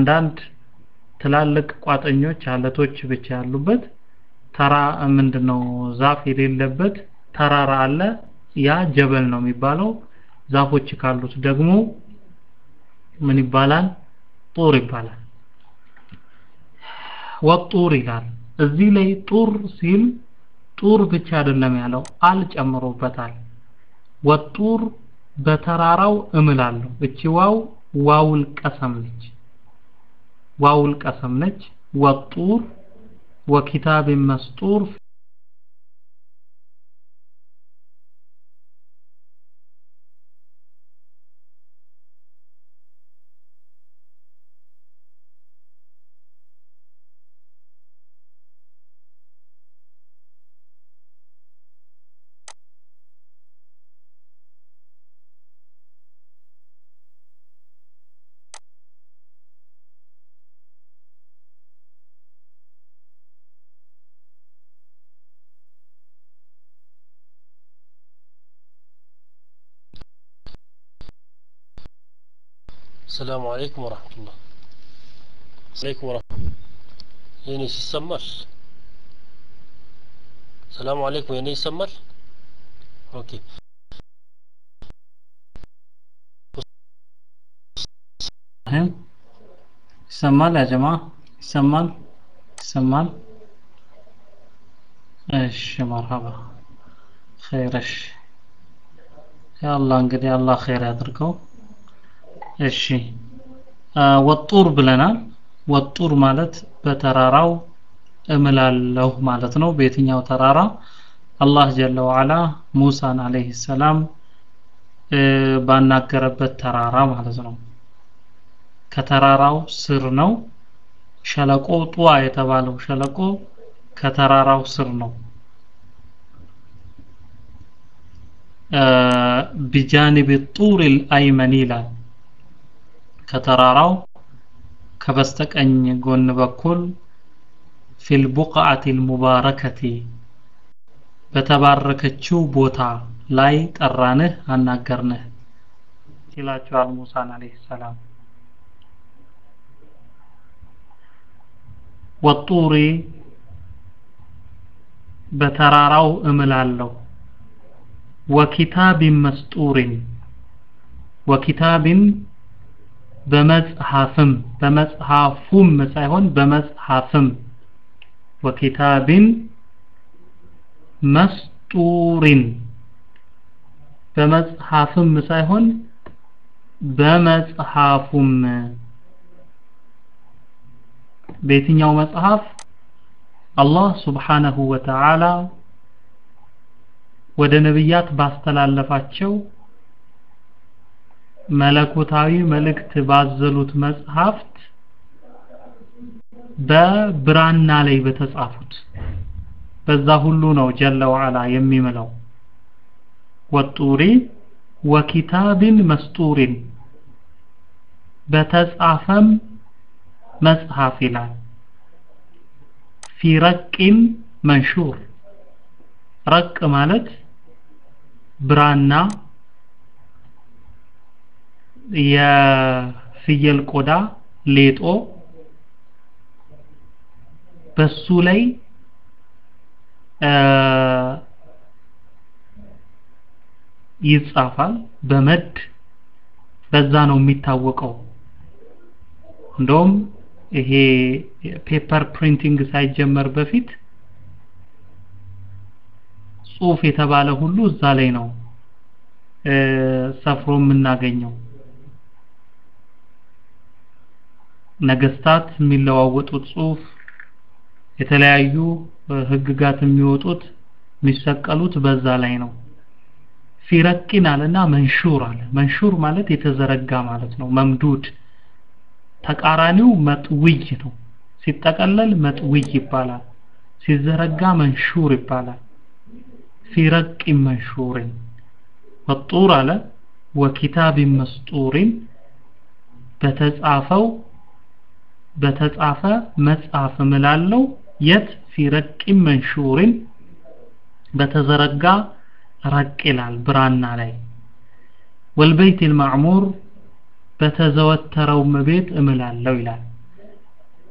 አንዳንድ ትላልቅ ቋጠኞች አለቶች ብቻ ያሉበት ተራ ምንድነው ዛፍ የሌለበት ተራራ አለ ያ ጀበል ነው የሚባለው ዛፎች ካሉት ደግሞ ምን ይባላል ጡር ይባላል ወጡር ይላል እዚህ ላይ ጡር ሲል ጡር ብቻ አይደለም ያለው አል ጨምሮበታል ወጡር በተራራው እምላለሁ እቺ ዋው ዋውል ቀሰም ነች ዋውል ቀሰም ነች ወጡር ወኪታብ መስጡር السلام عليكم ورحمة الله عليكم ورحمة الله يعني يسمال السلام عليكم يعني يسمال اوكي ይሰማል ያ ጀማ ይሰማል ይሰማል እሺ መርሐባ ኸይረሽ ያ አላህ እንግዲህ አላህ ኸይር ያድርገው እሺ ወጡር ብለናል ወጡር ማለት በተራራው እምላለሁ ማለት ነው በየትኛው ተራራ አላህ ጀለ ወዓላ ሙሳን አለይሂ ሰላም ባናገረበት ተራራ ማለት ነው ከተራራው ስር ነው ሸለቆ ጡዋ የተባለው ሸለቆ ከተራራው ስር ነው ቢጃኒብ ጡር አልአይመን ይላል ከተራራው ከበስተቀኝ ጎን በኩል ፊል ቡቅዓት ሙባረከቲ በተባረከችው ቦታ ላይ ጠራንህ አናገርንህ ይላቸዋል ሙሳን አለይሂ ሰላም ወጡሪ በተራራው እምላለሁ ወኪታቢን መስጡሪን ወኪታቢን በመጽሐፍም በመጽሐፉም ሳይሆን በመጽሐፍም ወኪታቢን መስጡሪን በመጽሐፍም ሳይሆን በመጽሐፉም በየትኛው መጽሐፍ አላህ ስብሓነሁ ወተዓላ ወደ ነብያት ባስተላለፋቸው መለኮታዊ መልእክት ባዘሉት መጽሐፍት በብራና ላይ በተጻፉት በዛ ሁሉ ነው ጀለ ወዓላ የሚምለው ወጡሪ ወኪታብን መስጡሪን በተጻፈም መጽሐፍ ይላል ፊ ረቂን መንሹር ረቅ ማለት ብራና የፍየል ቆዳ ሌጦ በሱ ላይ ይጻፋል በመድ በዛ ነው የሚታወቀው እንደውም ይሄ ፔፐር ፕሪንቲንግ ሳይጀመር በፊት ጽሁፍ የተባለ ሁሉ እዛ ላይ ነው ሰፍሮ የምናገኘው ነገስታት የሚለዋወጡት ጽሁፍ የተለያዩ ህግጋት የሚወጡት የሚሰቀሉት በዛ ላይ ነው ፊረቂን አለና መንሹር አለ መንሹር ማለት የተዘረጋ ማለት ነው መምዱድ ተቃራኒው መጥውይ ነው ሲጠቀለል መጥውይ ይባላል ሲዘረጋ መንሹር ይባላል ፊረቅ መንሹርን ወጡር አለ ወኪታብ መስጡሪን በተጻፈው በተጻፈ መጽሐፍ ምላለው የት ፊረቅ መንሹርን በተዘረጋ ረቅ ይላል ብራና ላይ ወልበይት ልማዕሙር በተዘወተረው ቤት እምላለው ይላል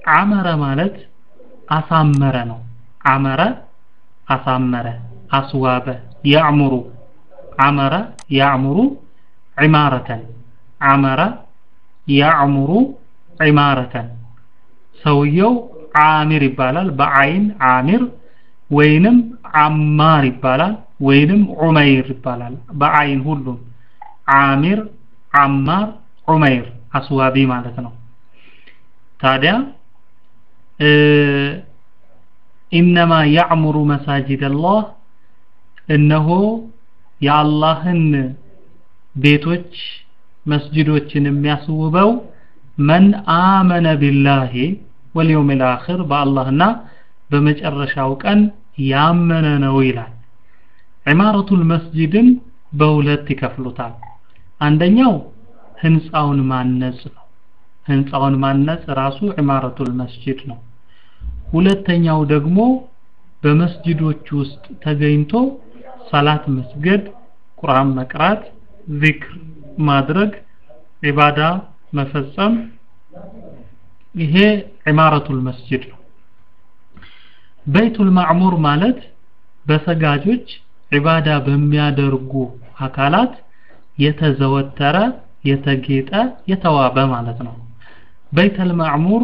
አመረ ማለት አሳመረ ነው አመረ አሳመረ አስዋበ ያዕሙሩ አመረ ያዕሙሩ ዒማረተን አመረ ያዕሙሩ ዒማረተን ሰውየው አሚር ይባላል በአይን አሚር ወይንም አማር ይባላል ወይንም ዑመይር ይባላል በአይን ሁሉም አሚር አማር ዑመይር አስዋቢ ማለት ነው ታዲያ ኢነማ ያዕሙሩ መሳጅድ አላህ እነሆ የአላህን ቤቶች መስጅዶችን የሚያስውበው መን አመነ ቢላሂ ወልየውም ልአኽር በአላህና በመጨረሻው ቀን ያመነ ነው ይላል ዒማረቱል መስጂድን በሁለት ይከፍሉታል አንደኛው ህንፃውን ማነጽ ነው ህንፃውን ማነጽ ራሱ ዒማረቱል መስጂድ ነው ሁለተኛው ደግሞ በመስጂዶች ውስጥ ተገኝቶ ሰላት መስገድ ቁርአን መቅራት ዚክር ማድረግ ዒባዳ መፈጸም ይሄ ዒማረቱል መስጂድ ነው በይቱል ማዕሙር ማለት በሰጋጆች ዒባዳ በሚያደርጉ አካላት የተዘወተረ የተጌጠ የተዋበ ማለት ነው በይተል ማዕሙር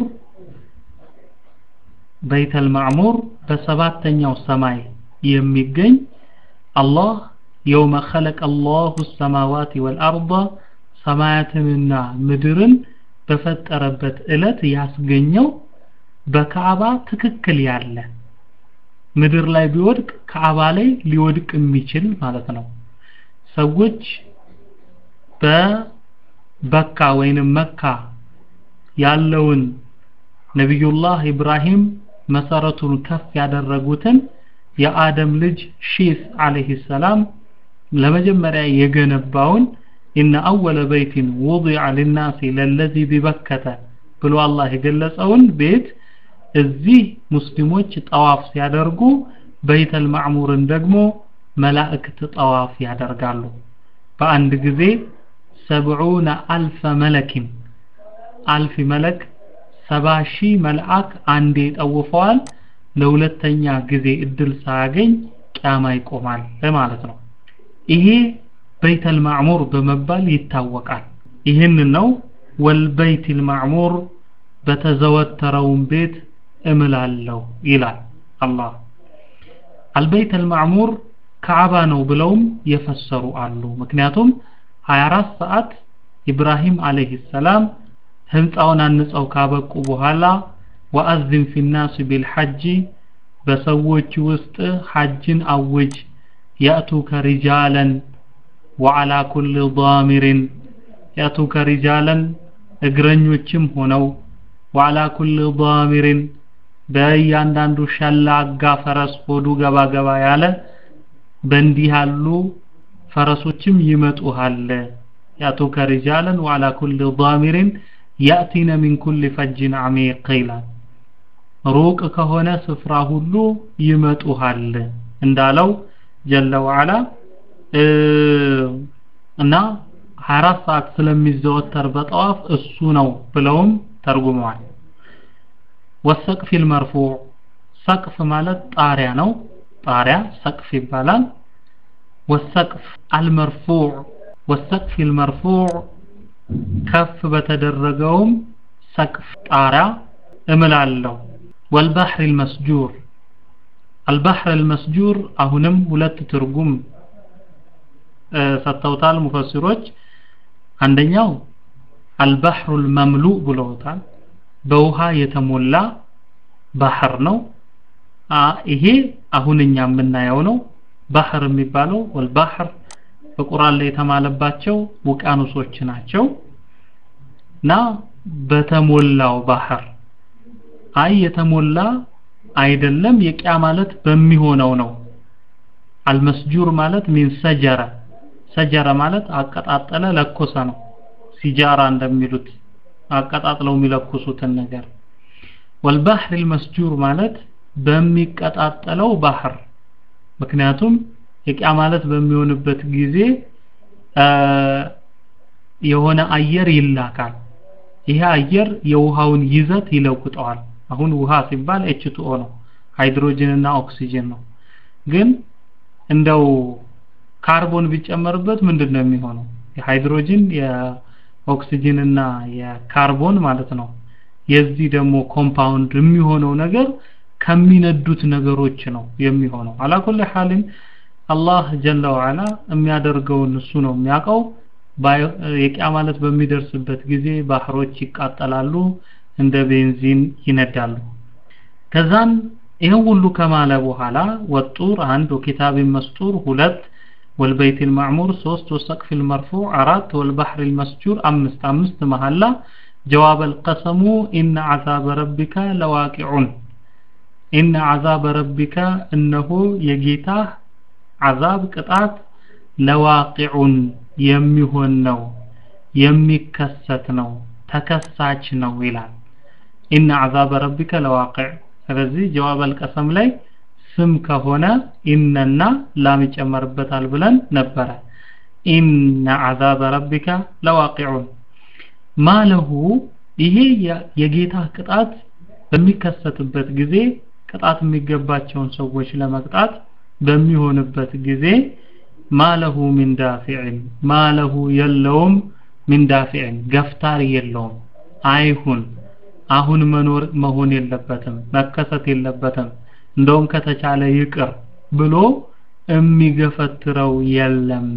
በይተል ማዕሙር በሰባተኛው ሰማይ የሚገኝ አላህ የውመ ኸለቀ አላሁ ሰማዋት ወልአርض ሰማያትንና ምድርን በፈጠረበት ዕለት ያስገኘው በካዕባ ትክክል ያለ ምድር ላይ ቢወድቅ ካዕባ ላይ ሊወድቅ የሚችል ማለት ነው ሰዎች በበካ ወይንም መካ ያለውን ነቢዩላህ ኢብራሂም መሰረቱን ከፍ ያደረጉትን የአደም ልጅ ሺስ አለይሂ ሰላም ለመጀመሪያ የገነባውን ኢነ አወለ በይቲን ውዲዐ ሊናሲ ለለዚ ቢበከተ ብሎ አላህ የገለጸውን ቤት እዚህ ሙስሊሞች ጠዋፍ ሲያደርጉ በይተል ማዕሙርን ደግሞ መላእክት ጠዋፍ ያደርጋሉ በአንድ ጊዜ ሰብዑነ አልፈ መለኪን አልፊ መለክ ሰባ ሺህ መልአክ አንዴ ጠውፈዋል ለሁለተኛ ጊዜ እድል ሳያገኝ ቂያማ ይቆማል ማለት ነው ይሄ በይተል ማዕሙር በመባል ይታወቃል ይህን ነው ወልበይቲል ማዕሙር በተዘወተረውን ቤት እምላለሁ ይላል አላህ አልበይተል ማዕሙር ካዕባ ነው ብለውም የፈሰሩ አሉ ምክንያቱም 24 ሰዓት ኢብራሂም አለይሂ ሰላም ህንፃውን አንጸው ካበቁ በኋላ ወአዝም ፊናስ ቢልሐጅ በሰዎች ውስጥ ሐጅን አውጅ ያእቱከ ሪጃለን ወዓላ ኩል ዳሚርን ያእቱከ ሪጃለን እግረኞችም ሆነው ወዓላ ኩል ዳሚርን በእያንዳንዱ ሸላጋ ፈረስ ሆዱ ገባ ገባ ያለ በእንዲህ ያሉ ፈረሶችም ይመጡሃል ያእቱከ ሪጃለን ወዓላ ኩል ዳሚርን ያእቲነ ሚን ኩል ፈጅን አሚቅ ይላል ሩቅ ከሆነ ስፍራ ሁሉ ይመጡሃል እንዳለው ጀለ ወዓላ እና 24 ሰዓት ስለሚዘወተር በጠዋፍ እሱ ነው ብለውም ተርጉመዋል ወሰቅፊል መርፉዕ ሰቅፍ ማለት ጣሪያ ነው ጣሪያ ሰቅፍ ይባላል ወሰቅፍ አልመርፉዕ ወሰቅፊል መርፉዕ ከፍ በተደረገውም ሰቅፍ ጣሪያ እምላለሁ ወልባህር ልመስጁር አልባህር ልመስጁር አሁንም ሁለት ትርጉም ሰጥተውታል ሙፈሲሮች አንደኛው አልባህሩ ልመምሉእ ብለውታል በውሃ የተሞላ ባህር ነው ይሄ አሁን እኛ የምናየው ነው ባህር የሚባለው ወልባህር በቁርአን ላይ የተማለባቸው ውቅያኖሶች ናቸው እና በተሞላው ባህር አይ የተሞላ አይደለም የቂያ ማለት በሚሆነው ነው አልመስጁር ማለት ሚን ሰጀረ ሰጀረ ማለት አቀጣጠለ ለኮሰ ነው ሲጃራ እንደሚሉት አቀጣጥለው የሚለኩሱትን ነገር ወልባህር ልመስጁር ማለት በሚቀጣጠለው ባህር ምክንያቱም የቂያ ማለት በሚሆንበት ጊዜ የሆነ አየር ይላካል ይሄ አየር የውሃውን ይዘት ይለውጠዋል አሁን ውሃ ሲባል ኤችቱኦ ነው ሃይድሮጅን እና ኦክሲጅን ነው ግን እንደው ካርቦን ቢጨመርበት ምንድን ነው የሚሆነው የሃይድሮጅን የኦክሲጅን እና የካርቦን ማለት ነው የዚህ ደግሞ ኮምፓውንድ የሚሆነው ነገር ከሚነዱት ነገሮች ነው የሚሆነው አላኩል ሐልን አላህ ጀለ ወዓላ የሚያደርገውን እሱ ነው የሚያውቀው የቂያ ማለት በሚደርስበት ጊዜ ባህሮች ይቃጠላሉ እንደ ቤንዚን ይነዳሉ ከዛን ይህን ሁሉ ከማለ በኋላ ወጡር አንድ ወኪታብ መስጡር ሁለት والبيت المعمور ሶስት والسقف المرفوع አራት والبحر المسجور አምስት አምስት መሐላ جواب القسم إن عذاب ربك لواقع إن عذاب ربك إنه يجيته عذاب ቅጣት لواقع የሚሆን ነው የሚከሰት ነው ተከሳች ነው ይላል ኢነ አዛበ ረቢከ ለዋቂዕ ስለዚህ ጀዋብ አልቀሰም ላይ ስም ከሆነ ኢነና ላም ይጨመርበታል ብለን ነበረ ኢነ አዛበ ረቢከ ለዋቂዑን ማለሁ ይሄ የጌታ ቅጣት በሚከሰትበት ጊዜ ቅጣት የሚገባቸውን ሰዎች ለመቅጣት በሚሆንበት ጊዜ ማለሁ ሚን ዳፊዕን ማለሁ የለውም ሚን ዳፊዕን ገፍታሪ የለውም አይሁን አሁን መኖር መሆን የለበትም መከሰት የለበትም እንደውም ከተቻለ ይቅር ብሎ የሚገፈትረው የለም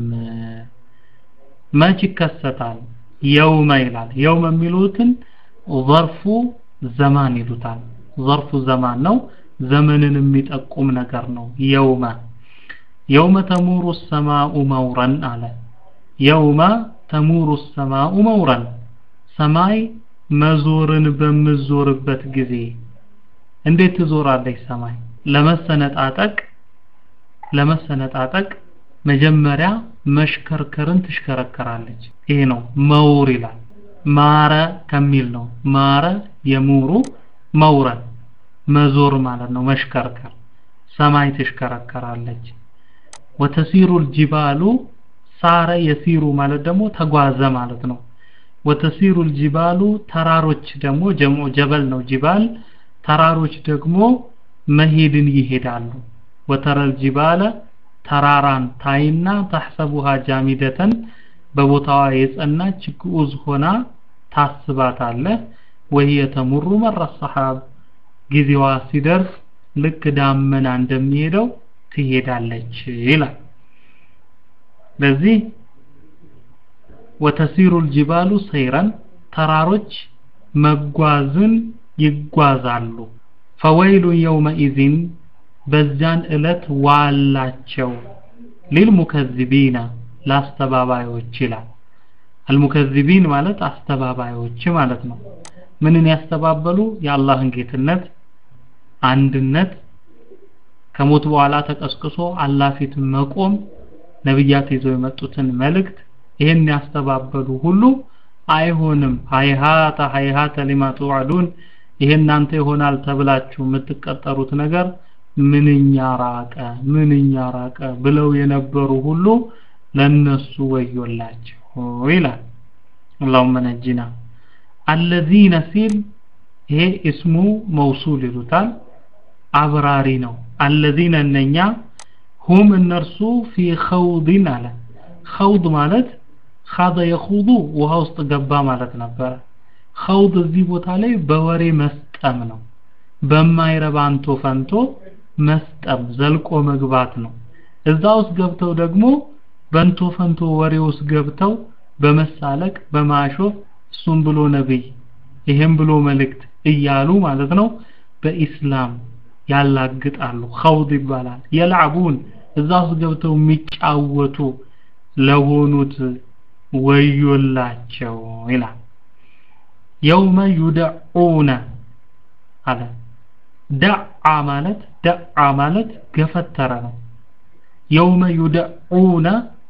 መች ይከሰታል የውመ ይላል የውመ የሚሉትን ዘርፉ ዘማን ይሉታል ዘርፉ ዘማን ነው ዘመንን የሚጠቁም ነገር ነው የውመ የውመ ተሙሩ ሰማኡ መውረን አለ የውመ ተሙሩ ሰማኡ መውረን ሰማይ መዞርን በምዞርበት ጊዜ እንዴት ትዞራለች ሰማይ ለመሰነጣጠቅ ለመሰነጣጠቅ መጀመሪያ መሽከርከርን ትሽከረከራለች ይሄ ነው መውር ይላል ማረ ከሚል ነው ማረ የሙሩ መውረን መዞር ማለት ነው መሽከርከር ሰማይ ትሽከረከራለች ወተሲሩ الجبال ሳረ የሲሩ ማለት ደግሞ ተጓዘ ማለት ነው ወተሲሩ الجبال ተራሮች ደግሞ ጀምዑ ጀበል ነው ጅባል ተራሮች ደግሞ መሄድን ይሄዳሉ ወተረል ጅባለ ተራራን ታይና ተሕሰቡሃ ጃሚደተን በቦታዋ የጸናች ግዑዝ ሆና ታስባታለህ ወህየ ተሙሩ መረ ሰሓብ ጊዜዋ ሲደርስ ልክ ዳመና እንደሚሄደው ትሄዳለች ይላል ለዚህ ወተሲሩ الجبال ሰይረን ተራሮች መጓዝን ይጓዛሉ ፈወይሉ የውመኢዝን በዚያን ዕለት ዋላቸው ሊልሙከዚቢና ለአስተባባዮች ይላል አልሙከዚቢን ማለት አስተባባዮች ማለት ነው ምንን ያስተባበሉ የአላህን ጌትነት አንድነት ከሞት በኋላ ተቀስቅሶ አላህ ፊት መቆም ነብያት ይዘው የመጡትን መልእክት ይሄን ያስተባበሉ ሁሉ አይሆንም ሃይሃተ ሃይሃተ ሊማ ተውዓዱን ይሄ እናንተ ይሆናል ተብላችሁ የምትቀጠሩት ነገር ምንኛ ራቀ ምንኛ ራቀ ብለው የነበሩ ሁሉ ለነሱ ወዮላቸው ይላል اللهم نجنا الذين ሲል ይሄ እስሙ መውሱል ይሉታል አብራሪ ነው الذين እነኛ ሁም እነርሱ ፊ ኸውድን አለ ኸውድ ማለት ኻደ የኹዱ ውሃ ውስጥ ገባ ማለት ነበረ ኸውድ እዚህ ቦታ ላይ በወሬ መስጠም ነው በማይረባ አንቶ ፈንቶ መስጠም ዘልቆ መግባት ነው እዛ ውስጥ ገብተው ደግሞ በንቶ ፈንቶ ወሬ ውስጥ ገብተው በመሳለቅ በማሾፍ እሱም ብሎ ነብይ ይሄም ብሎ መልእክት እያሉ ማለት ነው በኢስላም ያላግጣሉ ኸውድ ይባላል የልዓቡን እዛ ውስጥ ገብተው የሚጫወቱ ለሆኑት ወዮላቸው ይላል የውመ ዩደዑነ አለ ደዓ ማለት ደዓ ማለት ገፈተረ ነው የውመ ዩደዑነ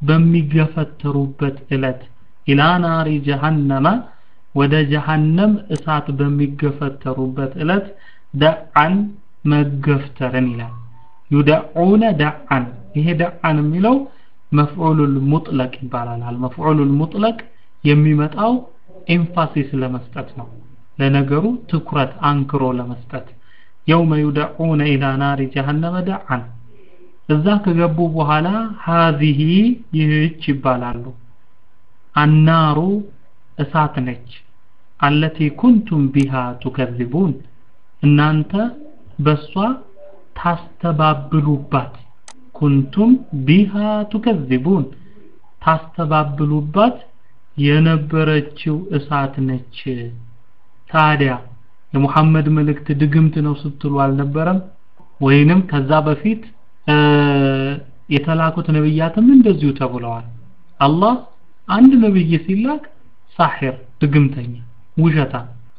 በሚገፈተሩበት እለት ኢላ ናሪ ጀሃነመ ወደ ጀሃነም እሳት በሚገፈተሩበት እለት ደዓን መገፍተርን ይላል ዩደዑነ ደዓን ይሄ ደዓን የሚለው መፍዑሉል ሙጥለቅ ይባላል አልመፍዑሉል ሙጥለቅ የሚመጣው ኤምፋሲስ ለመስጠት ነው ለነገሩ ትኩረት አንክሮ ለመስጠት የውመ ዩደዑነ ኢላ ናሪ ጀሃነመ ደዓን እዛ ከገቡ በኋላ ሀዚሂ ይህች ይባላሉ አናሩ እሳት ነች አለቲ ኩንቱም ቢሃ ቱከዚቡን እናንተ በሷ ታስተባብሉባት ኩንቱም ቢሃ ቱከዚቡን ታስተባብሉባት የነበረችው እሳት ነች ታዲያ የሙሐመድ መልእክት ድግምት ነው ስትሉ አልነበረም ወይንም ከዛ በፊት የተላኩት ነብያትም እንደዚሁ ተብለዋል አላህ አንድ ነብይ ሲላክ ሳሒር ድግምተኛ ውሸታ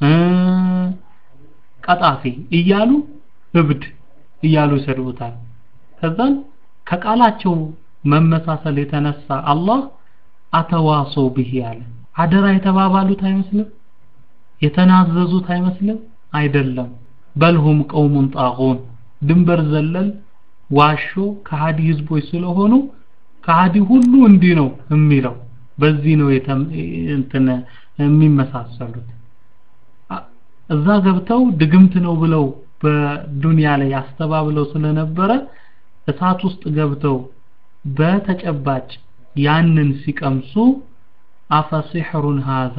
ቀጣፊ እያሉ እብድ እያሉ ይሰድቡታል ከዛን ከቃላቸው መመሳሰል የተነሳ አላህ አተዋሰው ብሂ ያለ አደራ የተባባሉት አይመስልም የተናዘዙት አይመስልም አይደለም በልሁም ቀውሙን ጣጉን ድንበር ዘለል ዋሾ ከሃዲ ህዝቦች ስለሆኑ ከሃዲ ሁሉ እንዲህ ነው የሚለው በዚህ ነው እንትን የሚመሳሰሉት እዛ ገብተው ድግምት ነው ብለው በዱንያ ላይ ያስተባብለው ስለነበረ እሳት ውስጥ ገብተው በተጨባጭ ያንን ሲቀምሱ አፈሲሕሩን ሃዛ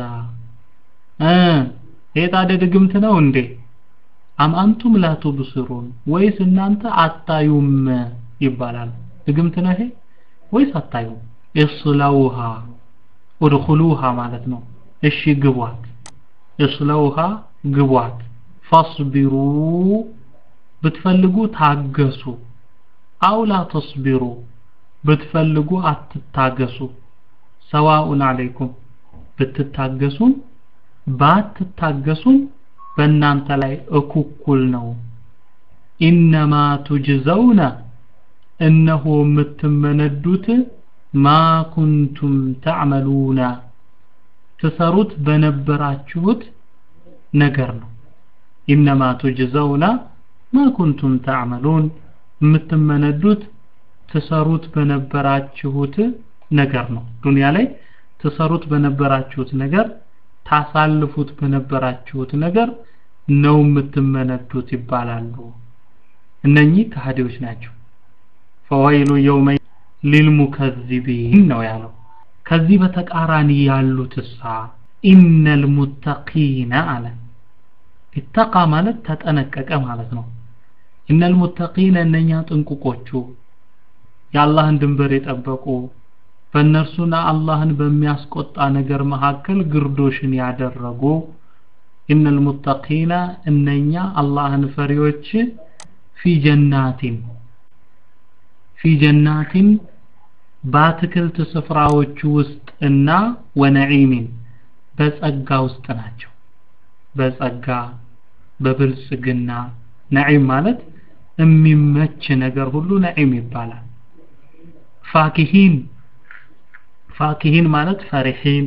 ይሄ ታዲያ ድግምት ነው እንዴ አም አንቱም ላ ቱብስሩን ወይስ እናንተ አታዩም ይባላል ድግምት ነው ይሄ ወይስ አታዩም እስለውሃ ኡድኹሉሃ ማለት ነው እሺ ግቧት እስለውሃ ግቧት ፈስቢሩ ብትፈልጉ ታገሱ አው ላ ተስቢሩ ብትፈልጉ አትታገሱ ሰዋኡን አለይኩም ብትታገሱም ባትታገሱም በእናንተ ላይ እኩኩል ነው ኢነማ ቱጅዘውነ እነሆ የምትመነዱት ማ ኩንቱም ተዕመሉና ትሰሩት በነበራችሁት ነገር ነው ኢነማ ቱጅዘውና ማ ኩንቱም ተዕመሉን የምትመነዱት ትሰሩት በነበራችሁት ነገር ነው ዱንያ ላይ ትሰሩት በነበራችሁት ነገር ታሳልፉት በነበራችሁት ነገር ነው የምትመነዱት ይባላሉ እነኚህ ከሃዲዎች ናቸው ፈወይሉ የውመ ሊልሙከዚቢን ነው ያለው ከዚህ በተቃራኒ ያሉትሳ ኢነል ሙተቂነ አለ ኢተቃ ማለት ተጠነቀቀ ማለት ነው ኢነል ሙተቂነ እነኛ ጥንቁቆቹ የአላህን ድንበር የጠበቁ በእነርሱና አላህን በሚያስቆጣ ነገር መካከል ግርዶሽን ያደረጉ ኢነል ሙተቂነ እነኛ አላህን ፈሪዎች ፊ ጀናቲን ፊ ጀናቲን በአትክልት ስፍራዎች ውስጥ እና ወነዒሚን በጸጋ ውስጥ ናቸው በጸጋ በብልጽግና ነዒም ማለት የሚመች ነገር ሁሉ ነዒም ይባላል ፋኪሂን ፋኪሂን ማለት ፈሪሒን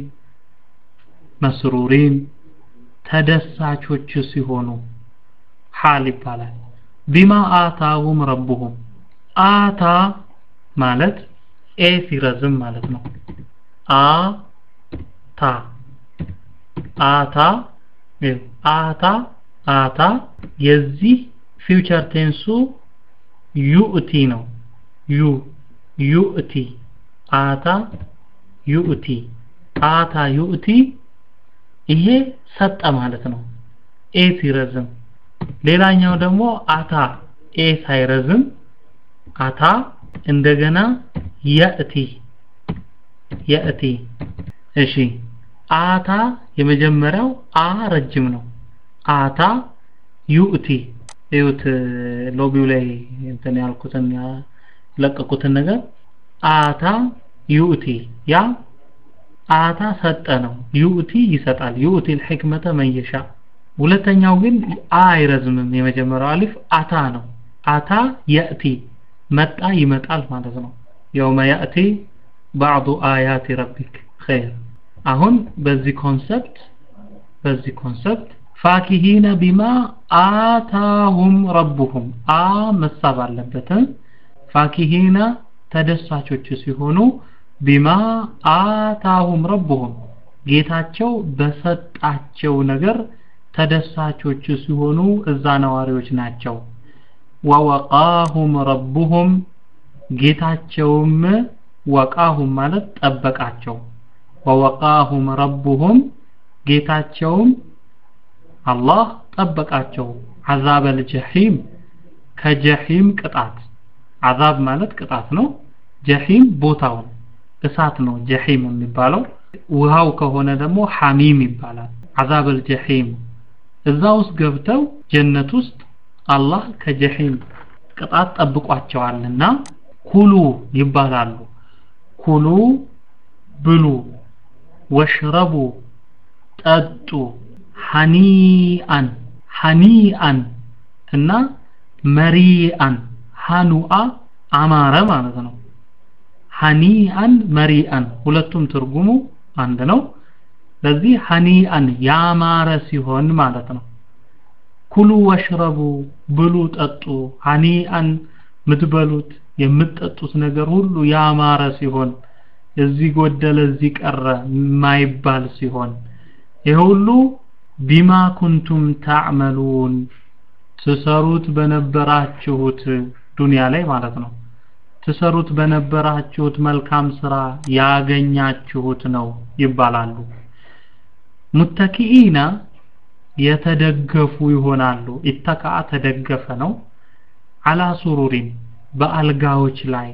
መስሩሪን ተደሳቾች ሲሆኑ ሓል ይባላል ቢማ አታሁም ረቡሁም አታ ማለት ኤ ሲረዝም ማለት ነው አ ታ አታ አታ አታ የዚህ ፊውቸር ቴንሱ ዩእቲ ነው ዩ ዩእቲ አታ ዩእቲ አታ ዩእቲ ይሄ ሰጠ ማለት ነው ኤ ሲረዝም ሌላኛው ደግሞ አታ ኤ ሳይረዝም አታ እንደገና የእቲ የእቲ እሺ አታ የመጀመሪያው አ ረጅም ነው አታ ዩእቲ እዩት ሎቢው ላይ እንትን ያልኩትን ለቀቁትን ነገር አታ ዩእቲ ያ አታ ሰጠ ነው ዩእቲ ይሰጣል ዩእቲ الحكمة من يشاء ሁለተኛው ግን አ አይረዝምም የመጀመሪያው አሊፍ አታ ነው አታ የእቲ መጣ ይመጣል ማለት ነው የውመ ያእቲ ባዕዱ አያት ረቢክ ኸይር አሁን በዚህ ኮንሰፕት በዚህ ኮንሰፕት ፋኪሂነ ቢማ አታሁም ረቡሁም አ መሳብ አለበት ፋኪሂነ ተደሳቾች ሲሆኑ ቢማ አታሁም ረቡሁም ጌታቸው በሰጣቸው ነገር ተደሳቾች ሲሆኑ እዛ ነዋሪዎች ናቸው ወወቃሁም ረቡሁም ጌታቸውም ወቃሁም ማለት ጠበቃቸው ወወቃሁም ረቡሁም ጌታቸውም አላህ ጠበቃቸው አዛበል ጀሂም ከጀሂም ቅጣት አዛብ ማለት ቅጣት ነው ጀሂም ቦታውን እሳት ነው ጀሂም የሚባለው ውሃው ከሆነ ደግሞ ሐሚም ይባላል አዛበል ጀሂም እዛ ውስጥ ገብተው ጀነት ውስጥ አላህ ከጀሂም ቅጣት ጠብቋቸዋልና ኩሉ ይባላሉ ኩሉ ብሉ ወሽረቡ ጠጡ ሐኒአን ሐኒአን እና መሪአን ሐኑአ አማረ ማለት ነው ሐኒአን መሪአን ሁለቱም ትርጉሙ አንድ ነው ለዚህ ሐኒአን ያማረ ሲሆን ማለት ነው ኩሉ ወሽረቡ ብሉ ጠጡ ሐኒአን ምትበሉት የምትጠጡት ነገር ሁሉ ያማረ ሲሆን እዚህ ጎደለ እዚህ ቀረ የማይባል ሲሆን ይህ ሁሉ ቢማ ኩንቱም ታዕመሉን ትሰሩት በነበራችሁት ዱንያ ላይ ማለት ነው ትሰሩት በነበራችሁት መልካም ስራ ያገኛችሁት ነው ይባላሉ ሙተኪኢና የተደገፉ ይሆናሉ ኢተካ ተደገፈ ነው አላ ሱሩሪን በአልጋዎች ላይ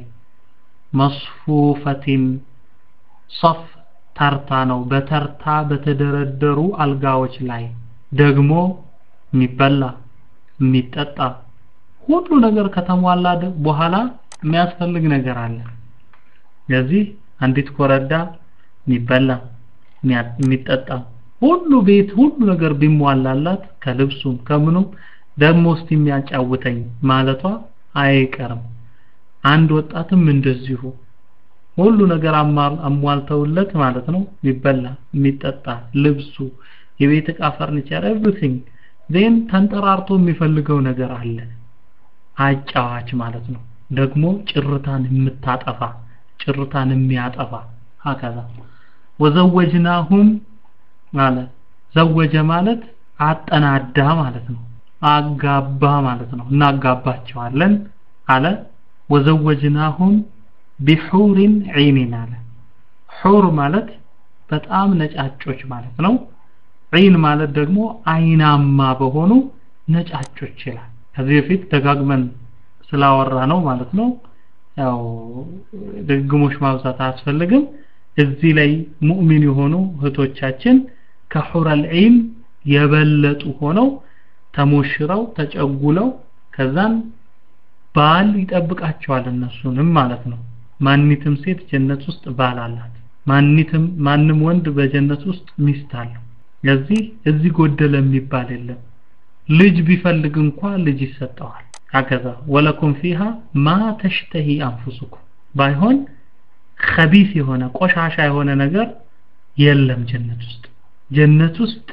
መስፉፈቲን ሶፍ ተርታ ነው በተርታ በተደረደሩ አልጋዎች ላይ ደግሞ የሚበላ የሚጠጣ ሁሉ ነገር ከተሟላ በኋላ የሚያስፈልግ ነገር አለ ስለዚህ አንዲት ኮረዳ የሚበላ የሚጠጣ ሁሉ ቤት ሁሉ ነገር ቢሟላላት ከልብሱም ከምኑም ደግሞ እስቲ የሚያጫውተኝ ማለቷ አይቀርም አንድ ወጣትም እንደዚሁ ሁሉ ነገር አሟልተውለት ማለት ነው የሚበላ የሚጠጣ ልብሱ የቤት እቃ ፈርኒቸር ኤቭሪቲንግ ዜን ተንጠራርቶ የሚፈልገው ነገር አለ አጫዋች ማለት ነው ደግሞ ጭርታን የምታጠፋ ጭርታን የሚያጠፋ ሀከዛ ወዘወጅናሁም ማለት ዘወጀ ማለት አጠናዳ ማለት ነው አጋባ ማለት ነው እናጋባቸዋለን አለ ወዘወጅናሁም ቢሑሪን ዒኒን አለ ሑር ማለት በጣም ነጫጮች ማለት ነው ዒን ማለት ደግሞ አይናማ በሆኑ ነጫጮች ይላል ከዚህ በፊት ደጋግመን ስላወራ ነው ማለት ነው ያው ድግሞች ማብዛት አያስፈልግም እዚህ ላይ ሙእሚን የሆኑ እህቶቻችን ከሑረል ዒን የበለጡ ሆነው ተሞሽረው ተጨጉለው ከዛን ባል ይጠብቃቸዋል እነሱንም ማለት ነው ማኒትም ሴት ጀነት ውስጥ ባል አላት ማኒትም ማንም ወንድ በጀነት ውስጥ ሚስት አለው ለዚህ እዚህ ጎደለ የሚባል የለም ልጅ ቢፈልግ እንኳ ልጅ ይሰጠዋል አከዛ ወለኩም ፊሃ ማ ተሽተሂ አንፉሱኩም ባይሆን ከቢስ የሆነ ቆሻሻ የሆነ ነገር የለም ጀነት ውስጥ ጀነት ውስጥ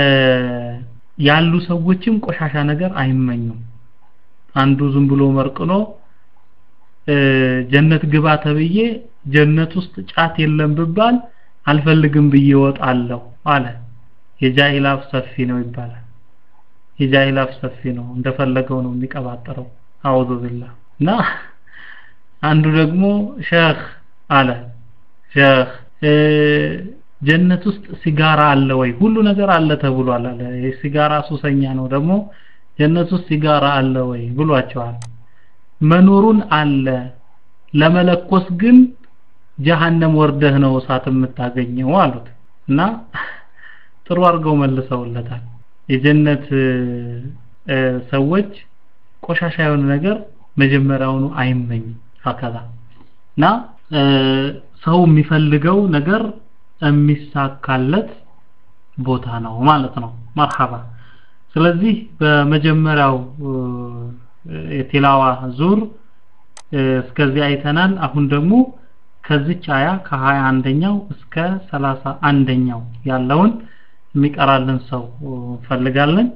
ያሉ ሰዎችም ቆሻሻ ነገር አይመኙም አንዱ ዝም ብሎ መርቅኖ ጀነት ግባ ተብዬ ጀነት ውስጥ ጫት የለም ብባል አልፈልግም ብዬ ወጣለሁ አለ የጃሂል አፍ ሰፊ ነው ይባላል የጃሂል አፍ ሰፊ ነው እንደፈለገው ነው የሚቀባጠረው አውዙ ቢላህ እና አንዱ ደግሞ ሸህ አለ ሸህ ጀነት ውስጥ ሲጋራ አለ ወይ ሁሉ ነገር አለ ተብሏል አለ የሲጋራ ሱሰኛ ነው ደግሞ ጀነት ውስጥ ሲጋራ አለ ወይ ብሏቸዋል መኖሩን አለ ለመለኮስ ግን ጀሃነም ወርደህ ነው እሳት የምታገኘው አሉት እና ጥሩ አድርገው መልሰውለታል የጀነት ሰዎች ቆሻሻ የሆነ ነገር መጀመሪያውኑ አይመኝም ሀከዛ እና ሰው የሚፈልገው ነገር የሚሳካለት ቦታ ነው ማለት ነው መርሐባ ስለዚህ በመጀመሪያው የቲላዋ ዙር እስከዚህ አይተናል አሁን ደግሞ ከዚች አያ ከሀያ አንደኛው እስከ ሰላሳ አንደኛው ያለውን የሚቀራልን ሰው እንፈልጋለን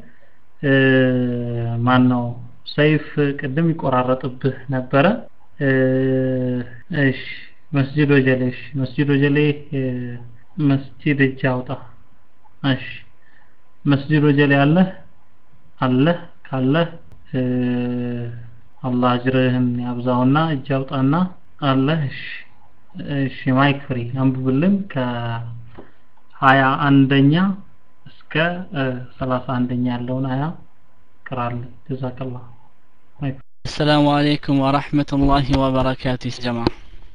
ማን ነው ሰይፍ ቅድም ይቆራረጥብህ ነበረ እሺ መስጂድ ወጀሌ እሺ መስጂድ ወጀሌ መስጂድ እጅ አውጣ እሺ መስጂድ ወጀሌ አለህ አለህ ካለህ አላህ አጅርህን ያብዛውና እጅ አውጣና አለህ እሺ እሺ ማይክ ፍሪ አንብብልን ከሀያ አንደኛ እስከ ሰላሳ አንደኛ ያለውን አያ ቅራልን ጀዛከላህ ማይክ السلام عليكم ورحمة الله وبركاته يا جماعة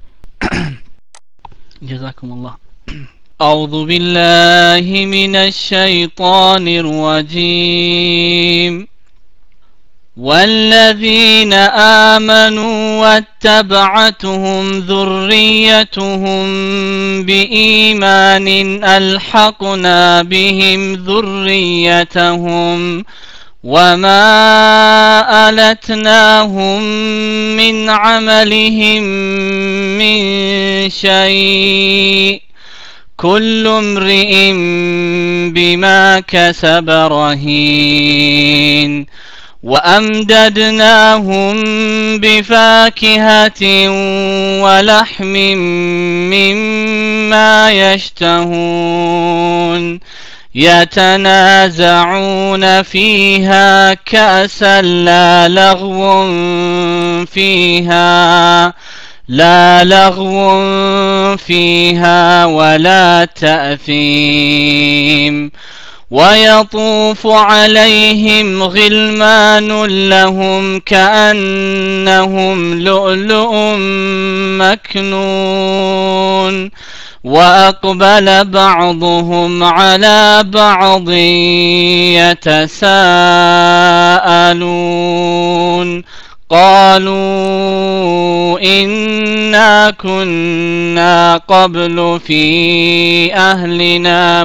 جزاكم الله أعوذ بالله من الشيطان الرجيم والذين آمنوا واتبعتهم ذريتهم بإيمان ألحقنا بهم ذريتهم وما ألتناهم من عملهم من شيء كل امرئ بما كسب رهين وأمددناهم بفاكهة ولحم مما يشتهون يتنازعون فيها كأسا لا لغو فيها لا لغو فيها ولا تأثيم ويطوف عليهم غلمان لهم كأنهم لؤلؤ مكنون وأقبل بعضهم على بعض يتساءلون قالوا إنا كنا قبل في أهلنا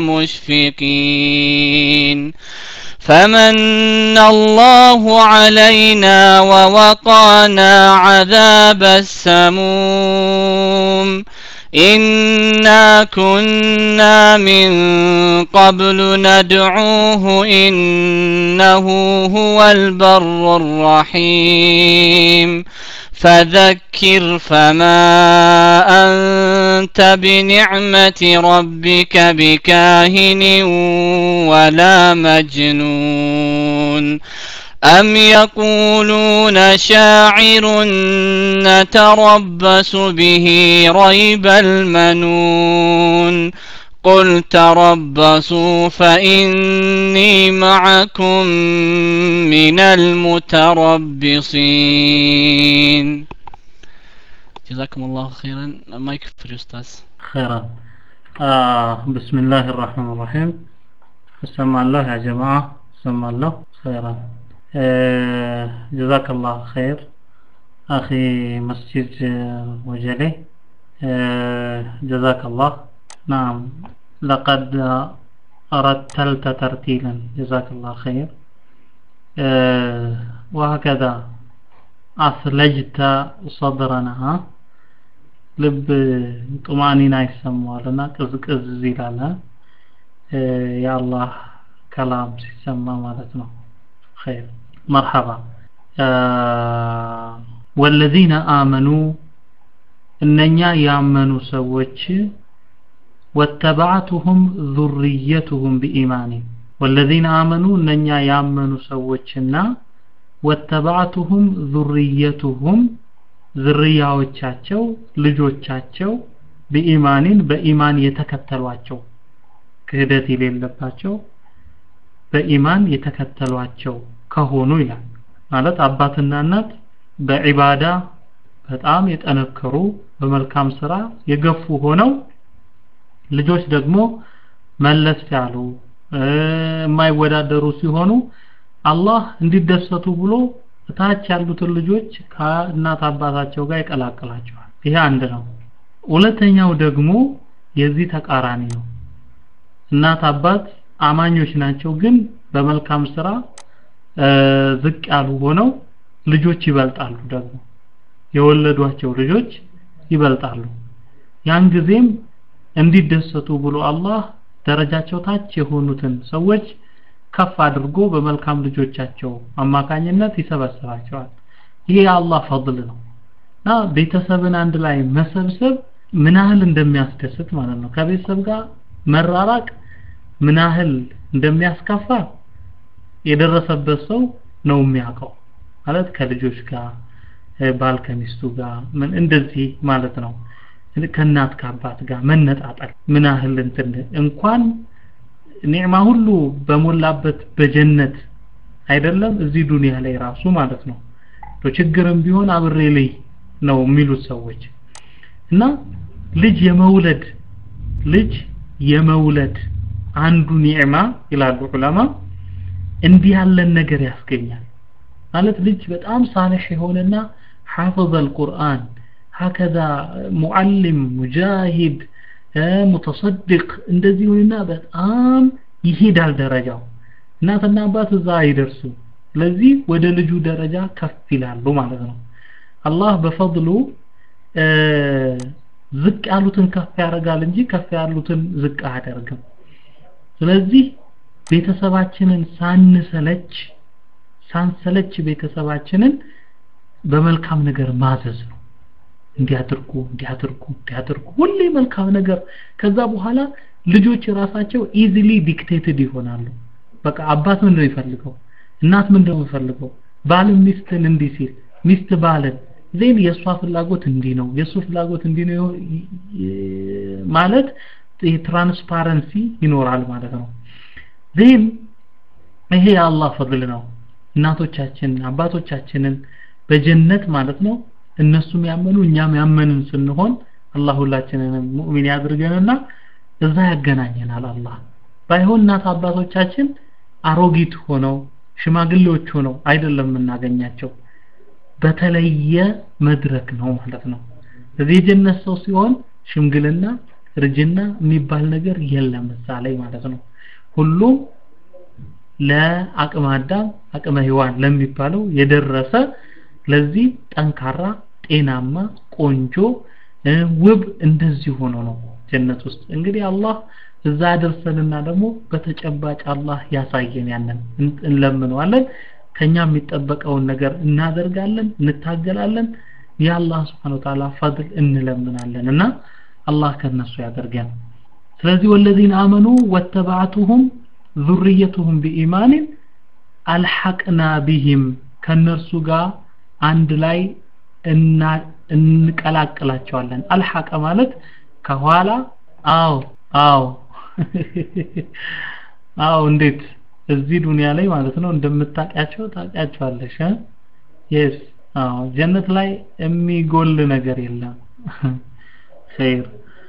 مشفقين فمن الله علينا ووقانا عذاب السموم إنا كنا من قبل ندعوه إنه هو البر الرحيم فذكر فما أنت بنعمة ربك بكاهن ولا مجنون أم يقولون شاعر نتربص به ريب المنون قل تربصوا فإني معكم من المتربصين جزاكم الله خيرا ما يكفر أستاذ خيرا آه بسم الله الرحمن الرحيم سمع الله يا جماعة سمع الله خيرا آه جزاك الله خير أخي مسجد وجلي آه جزاك الله نعم لقد رتلت ترتيلا جزاك الله خير آه وهكذا أثلجت صدرنا ها ልብ ጡማኒና ይሰማዋልና ቅዝቅዝ ይላል የአላህ ከላም ሲሰማ ማለት ነው ኸይር መርሐባ ወለዚነ አመኑ እነኛ ያመኑ ሰዎች ወተባዕቱሁም ዙርየቱሁም ቢኢማኒ ወለዚነ አመኑ እነኛ ያመኑ ሰዎችና ወተባዕቱሁም ዙርየቱሁም ዝርያዎቻቸው ልጆቻቸው በኢማኒን በኢማን የተከተሏቸው ክህደት የሌለባቸው በኢማን የተከተሏቸው ከሆኑ ይላል ማለት አባትና እናት በዒባዳ በጣም የጠነከሩ በመልካም ስራ የገፉ ሆነው ልጆች ደግሞ መለስ ያሉ የማይወዳደሩ ሲሆኑ አላህ እንዲደሰቱ ብሎ ታች ያሉትን ልጆች ከእናት አባታቸው ጋር ይቀላቅላቸዋል ይሄ አንድ ነው ሁለተኛው ደግሞ የዚህ ተቃራኒ ነው እናት አባት አማኞች ናቸው ግን በመልካም ስራ ዝቅ ያሉ ሆነው ልጆች ይበልጣሉ ደግሞ የወለዷቸው ልጆች ይበልጣሉ ያን ጊዜም እንዲደሰቱ ብሎ አላህ ደረጃቸው ታች የሆኑትን ሰዎች ከፍ አድርጎ በመልካም ልጆቻቸው አማካኝነት ይሰበስባቸዋል ይሄ የአላህ ፈضል ነው እና ቤተሰብን አንድ ላይ መሰብሰብ ምን ያህል እንደሚያስደስት ማለት ነው ከቤተሰብ ጋር መራራቅ ምን ያህል እንደሚያስከፋ የደረሰበት ሰው ነው የሚያውቀው ማለት ከልጆች ጋር ባል ከሚስቱ ጋር ምን እንደዚህ ማለት ነው ከእናት ከአባት ጋር መነጣጠል ምን ያህል እንትን እንኳን ኒዕማ ሁሉ በሞላበት በጀነት አይደለም እዚህ ዱንያ ላይ ራሱ ማለት ነው ችግርም ቢሆን አብሬ ላይ ነው የሚሉት ሰዎች እና ልጅ የመውለድ ልጅ የመውለድ አንዱ ኒዕማ ይላሉ ዑለማ እንዲህ ያለን ነገር ያስገኛል ማለት ልጅ በጣም ሳልሕ የሆነና حافظ القرآن هكذا معلم مجاهد ሙተሰድቅ እንደዚህ ሆነና በጣም ይሄዳል ደረጃው እናትና አባት እዛ አይደርሱ ስለዚህ ወደ ልጁ ደረጃ ከፍ ይላሉ ማለት ነው አላህ በፈضሉ ዝቅ ያሉትን ከፍ ያደርጋል እንጂ ከፍ ያሉትን ዝቅ አያደርግም ስለዚህ ቤተሰባችንን ሳንሰለች ሳንሰለች ቤተሰባችንን በመልካም ነገር ማዘዝ ነው እንዲያድርጉ እንዲያድርጉ እንዲያድርጉ ሁሌ መልካም ነገር ከዛ በኋላ ልጆች ራሳቸው ኢዚሊ ዲክቴትድ ይሆናሉ በቃ አባት ምንድን ነው የሚፈልገው እናት ምንድን ነው የሚፈልገው ባል ሚስትን እንዲህ ሲል ሚስት ባልን ዜን የእሷ ፍላጎት እንዲህ ነው የእሱ ፍላጎት እንዲህ ነው ማለት ትራንስፓረንሲ ይኖራል ማለት ነው ዜን ይሄ የአላህ ፈضል ነው እናቶቻችን አባቶቻችንን በጀነት ማለት ነው እነሱም ያመኑ እኛም ያመንን ስንሆን አላህ ሁላችንንም ሙእሚን ያድርገንና እዛ ያገናኘናል አላህ ባይሆን እናት አባቶቻችን አሮጊት ሆነው ሽማግሌዎች ሆነው አይደለም የምናገኛቸው በተለየ መድረክ ነው ማለት ነው እዚህ የጀነት ሰው ሲሆን ሽምግልና እርጅና የሚባል ነገር የለም እዛ ላይ ማለት ነው ሁሉም ለአቅመ አዳም አቅመ ሔዋን ለሚባለው የደረሰ ለዚህ ጠንካራ ጤናማ ቆንጆ ውብ እንደዚህ ሆኖ ነው ጀነት ውስጥ እንግዲህ አላህ እዛ ያደርሰንና ደግሞ በተጨባጭ አላህ ያሳየን ያንን እንለምነዋለን ከኛ የሚጠበቀውን ነገር እናደርጋለን እንታገላለን የአላህ ስብሓን ወተዓላ ፈድል እንለምናለን እና አላህ ከነሱ ያደርገን ስለዚህ ወለዚነ አመኑ ወተባዕቱሁም ذريتهم بإيمان አልሐቅና ቢህም ከነርሱ ጋር አንድ ላይ እንቀላቅላቸዋለን አልሐቀ ማለት ከኋላ አዎ አዎ አዎ እንዴት እዚህ ዱንያ ላይ ማለት ነው እንደምታውቂያቸው ታውቂያቸዋለሽ የስ አዎ ጀነት ላይ የሚጎል ነገር የለም ኸይር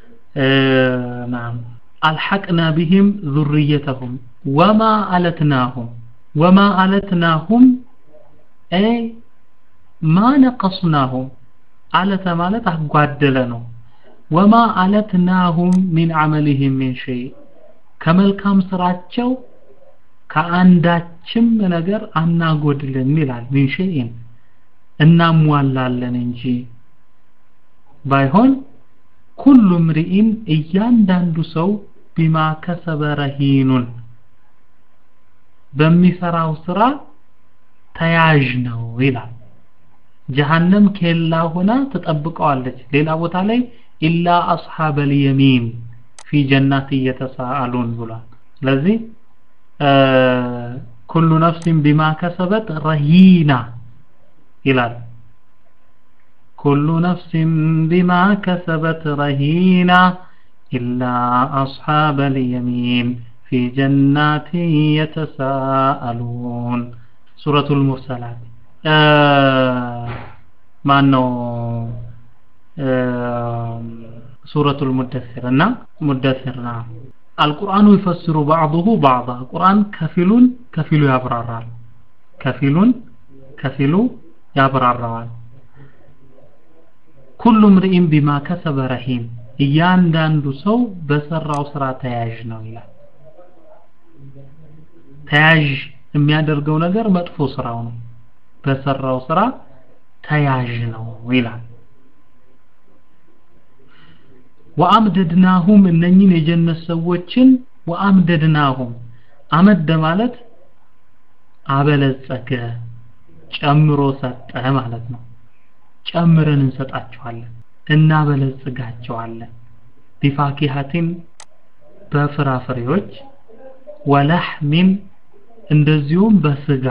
ናም አልሐቅና ቢህም ذريتهم وما ألتناهم وما ألتناهم أي ما نقصناهم አለተ ማለት አጓደለ ነው ወማ አለትናሁም ሚን አመሊህም ሚን ሸይ ከመልካም ስራቸው ከአንዳችም ነገር አናጎድልም ይላል ሚን ሸይን እናሟላለን እንጂ ባይሆን ኩሉ ምርኢን እያንዳንዱ ሰው ቢማ ከሰበ ረሂኑን በሚሰራው ስራ ተያዥ ነው ይላል ጀሃነም ኬላ ሆና ትጠብቀዋለች ሌላ ቦታ ላይ ኢላ አስሐበል የሚን ፊ ጀናት እየተሳአሉን ብሏል ስለዚህ ኩሉ ነፍሲን ቢማ ከሰበት ረሂና ይላል ኩሉ ነፍሲን ቢማ ከሰበት ረሂና ኢላ አስሐበል የሚን ፊ ጀናት የተሳአሉን ሱረቱል ሙርሰላት ማን ነው ሱረቱል ሙደሲር እና ሙደሲርና አልቁርአኑ ይፈስሩ بعضه بعضا ቁርአን ከፊሉን ከፊሉ ያብራራል ከፊሉን ከፊሉ ያብራራዋል ኩሉ ምርኢን ቢማ ከሰበ ረሂም እያንዳንዱ ሰው በሰራው ስራ ተያዥ ነው ይላል ተያዥ የሚያደርገው ነገር መጥፎ ስራው ነው በሰራው ስራ ተያዥ ነው ይላል ወአምደድናሁም እነኝን የጀነት ሰዎችን ወአምደድናሁም አመደ ማለት አበለጸገ ጨምሮ ሰጠ ማለት ነው ጨምረን እንሰጣቸዋለን እናበለጽጋቸዋለን ቢፋኪሃቲን በፍራፍሬዎች ወለሕሚን እንደዚሁም በስጋ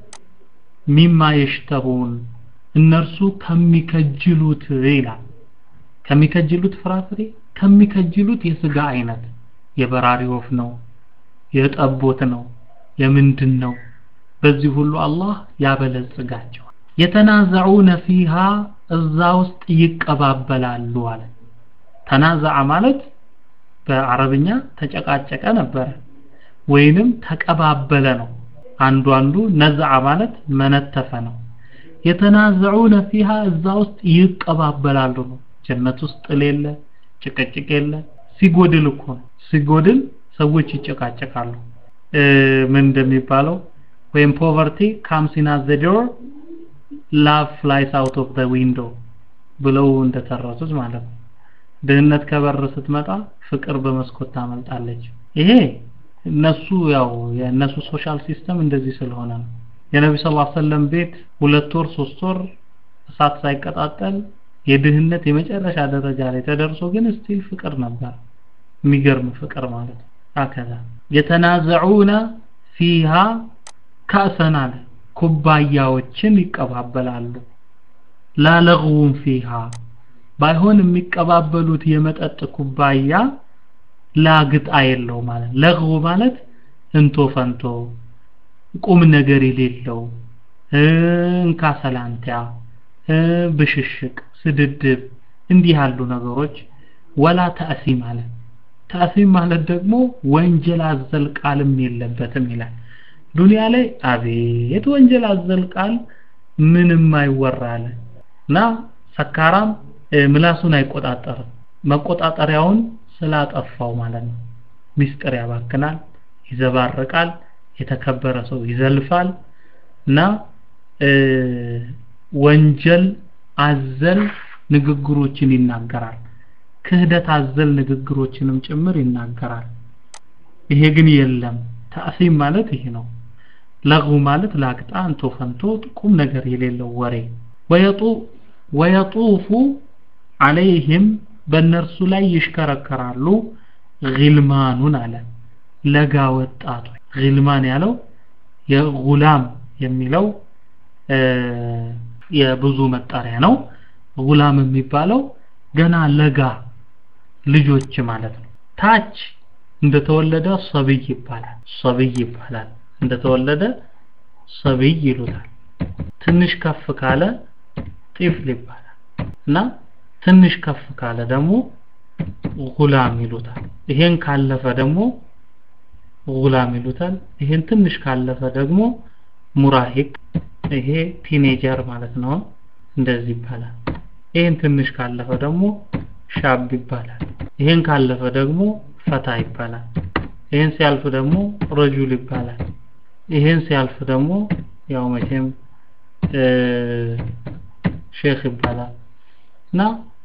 ሚማ የሽተሁን እነርሱ ከሚከጅሉት ይላል ከሚከጅሉት ፍራፍሬ ከሚከጅሉት የስጋ አይነት የበራሪ ወፍ ነው የጠቦት ነው የምንድን ነው በዚህ ሁሉ አላህ ያበለጽጋቸዋል የተናዘዑነ ፊሃ እዛ ውስጥ ይቀባበላሉ አለ ተናዘዐ ማለት በአረብኛ ተጨቃጨቀ ነበረ ወይንም ተቀባበለ ነው አንዱ አንዱ ነዝዐ ማለት መነተፈ ነው የተናዘዑነ ፊሃ እዛ ውስጥ ይቀባበላሉ ነው ጀነት ውስጥ ጥል የለ ጭቅጭቅ የለ ሲጎድል እኮ ነው ሲጎድል ሰዎች ይጨቃጨቃሉ ምን እንደሚባለው ወይም ፖቨርቲ ካምስ ኢን አት ዘ ዶር ላቭ ፍላይስ አውት ኦፍ ዘ ዊንዶ ብለው እንደተረቱት ማለት ነው ድህነት ከበር ስትመጣ ፍቅር በመስኮት ታመልጣለች ይሄ እነሱ ያው የእነሱ ሶሻል ሲስተም እንደዚህ ስለሆነ ነው የነቢ ስ ሰለም ቤት ሁለት ወር ሶስት ወር እሳት ሳይቀጣጠል የድህነት የመጨረሻ ደረጃ ላይ ተደርሶ ግን ስቲል ፍቅር ነበር የሚገርም ፍቅር ማለት ነው አከዛ የተናዘዑነ ፊሃ ካእሰን አለ ኩባያዎችን ይቀባበላሉ ላለغውን ፊሃ ባይሆን የሚቀባበሉት የመጠጥ ኩባያ ላግጣ የለው ማለት ለغው ማለት እንቶ ፈንቶ ቁም ነገር የሌለው እንካ ሰላንቲያ ብሽሽቅ ስድድብ እንዲህ ያሉ ነገሮች ወላ ተእሲም ማለት ተእሲም ማለት ደግሞ ወንጀል አዘል ቃልም የለበትም ይላል ዱንያ ላይ አቤት ወንጀል አዘል ቃል ምንም አይወራለ እና ሰካራም ምላሱን አይቆጣጠርም መቆጣጠሪያውን ስላጠፋው ማለት ነው ሚስጥር ያባክናል ይዘባርቃል የተከበረ ሰው ይዘልፋል እና ወንጀል አዘል ንግግሮችን ይናገራል ክህደት አዘል ንግግሮችንም ጭምር ይናገራል ይሄ ግን የለም ተእሲም ማለት ይሄ ነው ለغو ማለት ላቅጣ እንቶ ፈንቶ ቁም ነገር የሌለው ወሬ ወየጡ ወየጡፉ عليهم በእነርሱ ላይ ይሽከረከራሉ ግልማኑን አለ ለጋ ወጣቶች ግልማን ያለው የጉላም የሚለው የብዙ መጣሪያ ነው ጉላም የሚባለው ገና ለጋ ልጆች ማለት ነው ታች እንደተወለደ ሰብይ ይባላል ሰብይ ይባላል እንደተወለደ ሰብይ ይሉታል ትንሽ ከፍ ካለ ጢፍል ይባላል እና ትንሽ ከፍ ካለ ደግሞ ጉላም ይሉታል ይሄን ካለፈ ደግሞ ጉላም ይሉታል ይሄን ትንሽ ካለፈ ደግሞ ሙራሂቅ ይሄ ቲኔጀር ማለት ነው እንደዚህ ይባላል ይሄን ትንሽ ካለፈ ደግሞ ሻብ ይባላል ይሄን ካለፈ ደግሞ ፈታ ይባላል ይሄን ሲያልፍ ደግሞ ረጁል ይባላል ይሄን ሲያልፍ ደግሞ ያው መቼም ሼክ ይባላል እና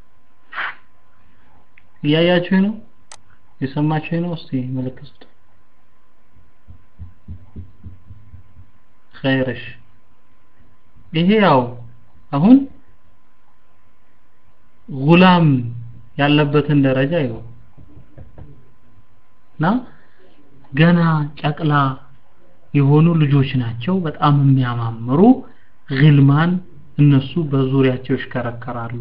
እያያችሁ ነው የሰማችሁ ነው እስቲ ምልክት ኸይርሽ ይሄ ያው አሁን ጉላም ያለበትን ደረጃ ይኸው እና ገና ጨቅላ የሆኑ ልጆች ናቸው በጣም የሚያማምሩ ግልማን እነሱ በዙሪያቸው ይሽከረከራሉ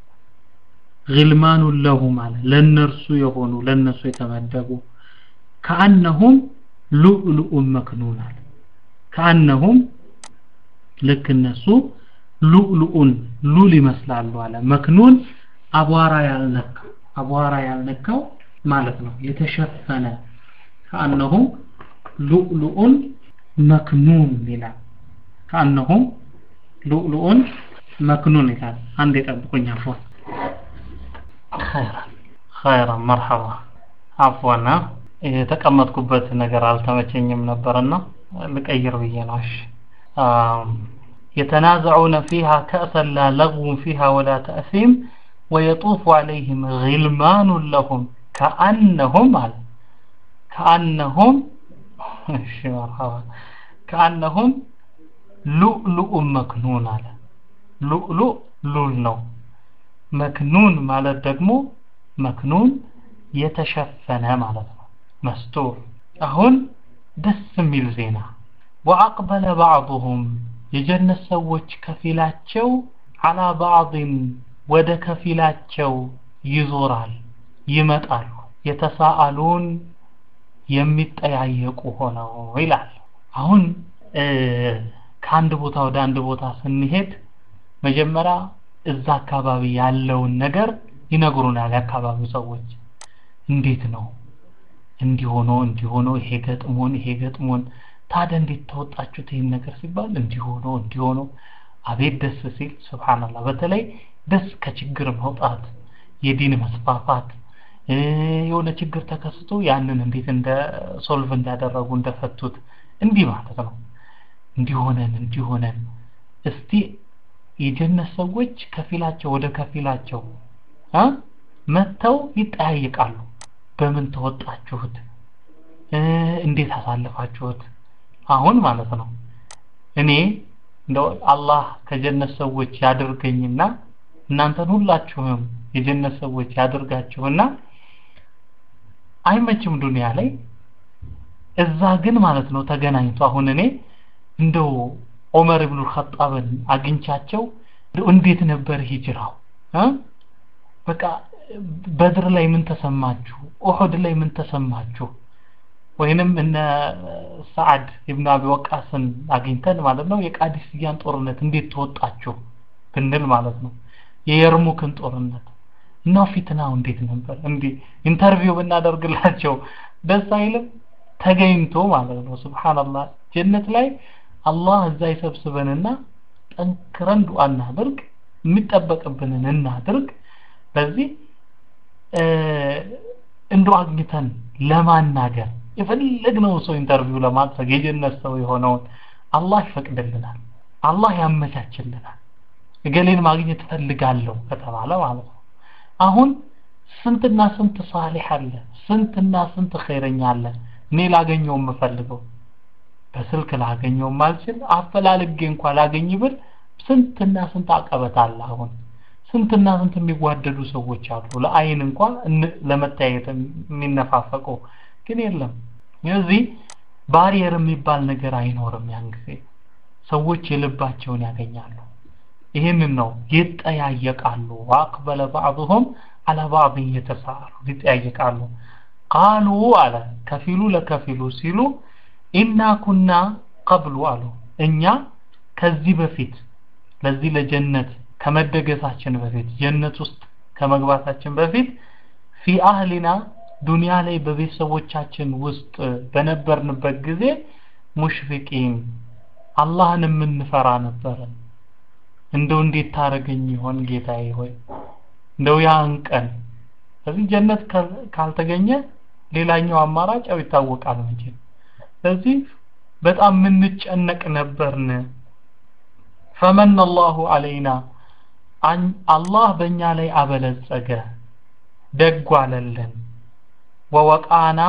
ግልማኑ ለሁ ማለት ለነርሱ የሆኑ ለነሱ የተመደቡ ከአነሁም ሉዕሉኡን መክኑን አለ ከአነሁም ልክ እነሱ ሉዕሉኡን ሉል ይመስላሉ አለ መክኑን አቧራ ያልነካው አቧራ ያልነካው ማለት ነው የተሸፈነ ከአነሁም ሉዕሉኡን መክኑን ይላል ከአነሁም ሉዕሉኡን መክኑን ይላል አንድ የጠብቁኝ አፎን ኸይራን ኸይራን መርሐባ አፎና የተቀመጥኩበት ነገር አልተመቸኝም ነበርና ልቀይር ብዬ ነው እሺ يتنازعون فيها كأسا لا لغو فيها ولا تأثيم ويطوف عليهم غلمان لهم كأنهم على كأنهم مرحبا كأنهم لؤلؤ مكنون على لؤلؤ لول ነው መክኑን ማለት ደግሞ መክኑን የተሸፈነ ማለት ነው መስቱር አሁን ደስ የሚል ዜና ወአቅበለ ባዕضሁም የጀነት ሰዎች ከፊላቸው አላ ባዕድን ወደ ከፊላቸው ይዞራል ይመጣሉ የተሳአሉን የሚጠያየቁ ሆነው ይላል አሁን ከአንድ ቦታ ወደ አንድ ቦታ ስንሄድ መጀመሪያ እዛ አካባቢ ያለውን ነገር ይነግሩናል የአካባቢው ሰዎች እንዴት ነው እንዲሆኖ እንዲሆኖ ይሄ ገጥሞን ይሄ ገጥሞን ታዲያ እንዴት ተወጣችሁት ይህን ነገር ሲባል እንዲሆኖ እንዲሆኖ አቤት ደስ ሲል ስብሓንላህ በተለይ ደስ ከችግር መውጣት የዲን መስፋፋት የሆነ ችግር ተከስቶ ያንን እንዴት እንደ ሶልቭ እንዳደረጉ እንደፈቱት እንዲህ ማለት ነው እንዲሆነን እንዲሆነን እስቲ የጀነት ሰዎች ከፊላቸው ወደ ከፊላቸው መጥተው ይጠያየቃሉ በምን ተወጣችሁት እንዴት አሳልፋችሁት አሁን ማለት ነው እኔ እንደው አላህ ከጀነት ሰዎች ያድርገኝና እናንተን ሁላችሁም የጀነት ሰዎች ያድርጋችሁና አይመችም ዱንያ ላይ እዛ ግን ማለት ነው ተገናኝቶ አሁን እኔ እንደው ዑመር ኢብኑ ኸጣብን አግኝቻቸው እንዴት ነበር ሂጅራው በቃ በድር ላይ ምን ተሰማችሁ ኡሁድ ላይ ምን ተሰማችሁ ወይንም እነ ሰዓድ ኢብኑ አቢ ወቃስን አግኝተን ማለት ነው የቃዲስያን ጦርነት እንዴት ተወጣችሁ ብንል ማለት ነው የየርሙክን ጦርነት እና ፊትናው እንዴት ነበር እንዲህ ኢንተርቪው ብናደርግላቸው ደስ አይልም ተገኝቶ ማለት ነው ስብሓንላህ ጀነት ላይ አላህ እዛ ይሰብስበንና ጠንክረን ዱዓ እናድርግ የሚጠበቅብንን እናድርግ በዚህ እንዶ አግኝተን ለማናገር የፈለግነውን ሰው ኢንተርቪው ለማድረግ የጀነት ሰው የሆነውን አላህ ይፈቅድልናል አላህ ያመቻችልናል እገሌን ማግኘት ፈልጋለሁ ከተባለ ማለት ነው አሁን ስንትና ስንት ሳሊሕ አለ ስንትና ስንት ኸይረኛ አለ እኔ ላገኘው የምፈልገው በስልክ ላገኘው ማልችል አፈላልጌ እንኳ ላገኝ ብል ስንትና ስንት አቀበት አለ አሁን ስንትና ስንት የሚጓደዱ ሰዎች አሉ ለአይን እንኳ ለመታየት የሚነፋፈቁ ግን የለም ስለዚህ ባሪየር የሚባል ነገር አይኖርም ያን ጊዜ ሰዎች የልባቸውን ያገኛሉ ይህንን ነው ይጠያየቃሉ ወአቅበለ ባዕضهم አላ ባዕض እየተሳሉ ይጠያየቃሉ ቃሉ አለ ከፊሉ ለከፊሉ ሲሉ ኢና ኩና ቀብሉ አሉ እኛ ከዚህ በፊት ለዚህ ለጀነት ከመደገሳችን በፊት ጀነት ውስጥ ከመግባታችን በፊት ፊ አህሊና ዱንያ ላይ በቤተሰቦቻችን ውስጥ በነበርንበት ጊዜ ሙሽፊቂን አላህን የምንፈራ ነበረን እንደው እንዴት ታረገኝ ይሆን ጌታዬ ሆይ እንደው ያን ቀን ስለዚህ ጀነት ካልተገኘ ሌላኛው አማራጭ ያው ይታወቃል መቼም ስለዚህ በጣም የምንጨነቅ ነበርን ፈመን አላሁ አለይና አላህ በእኛ ላይ አበለጸገ ደጉ አለልን ወወቃና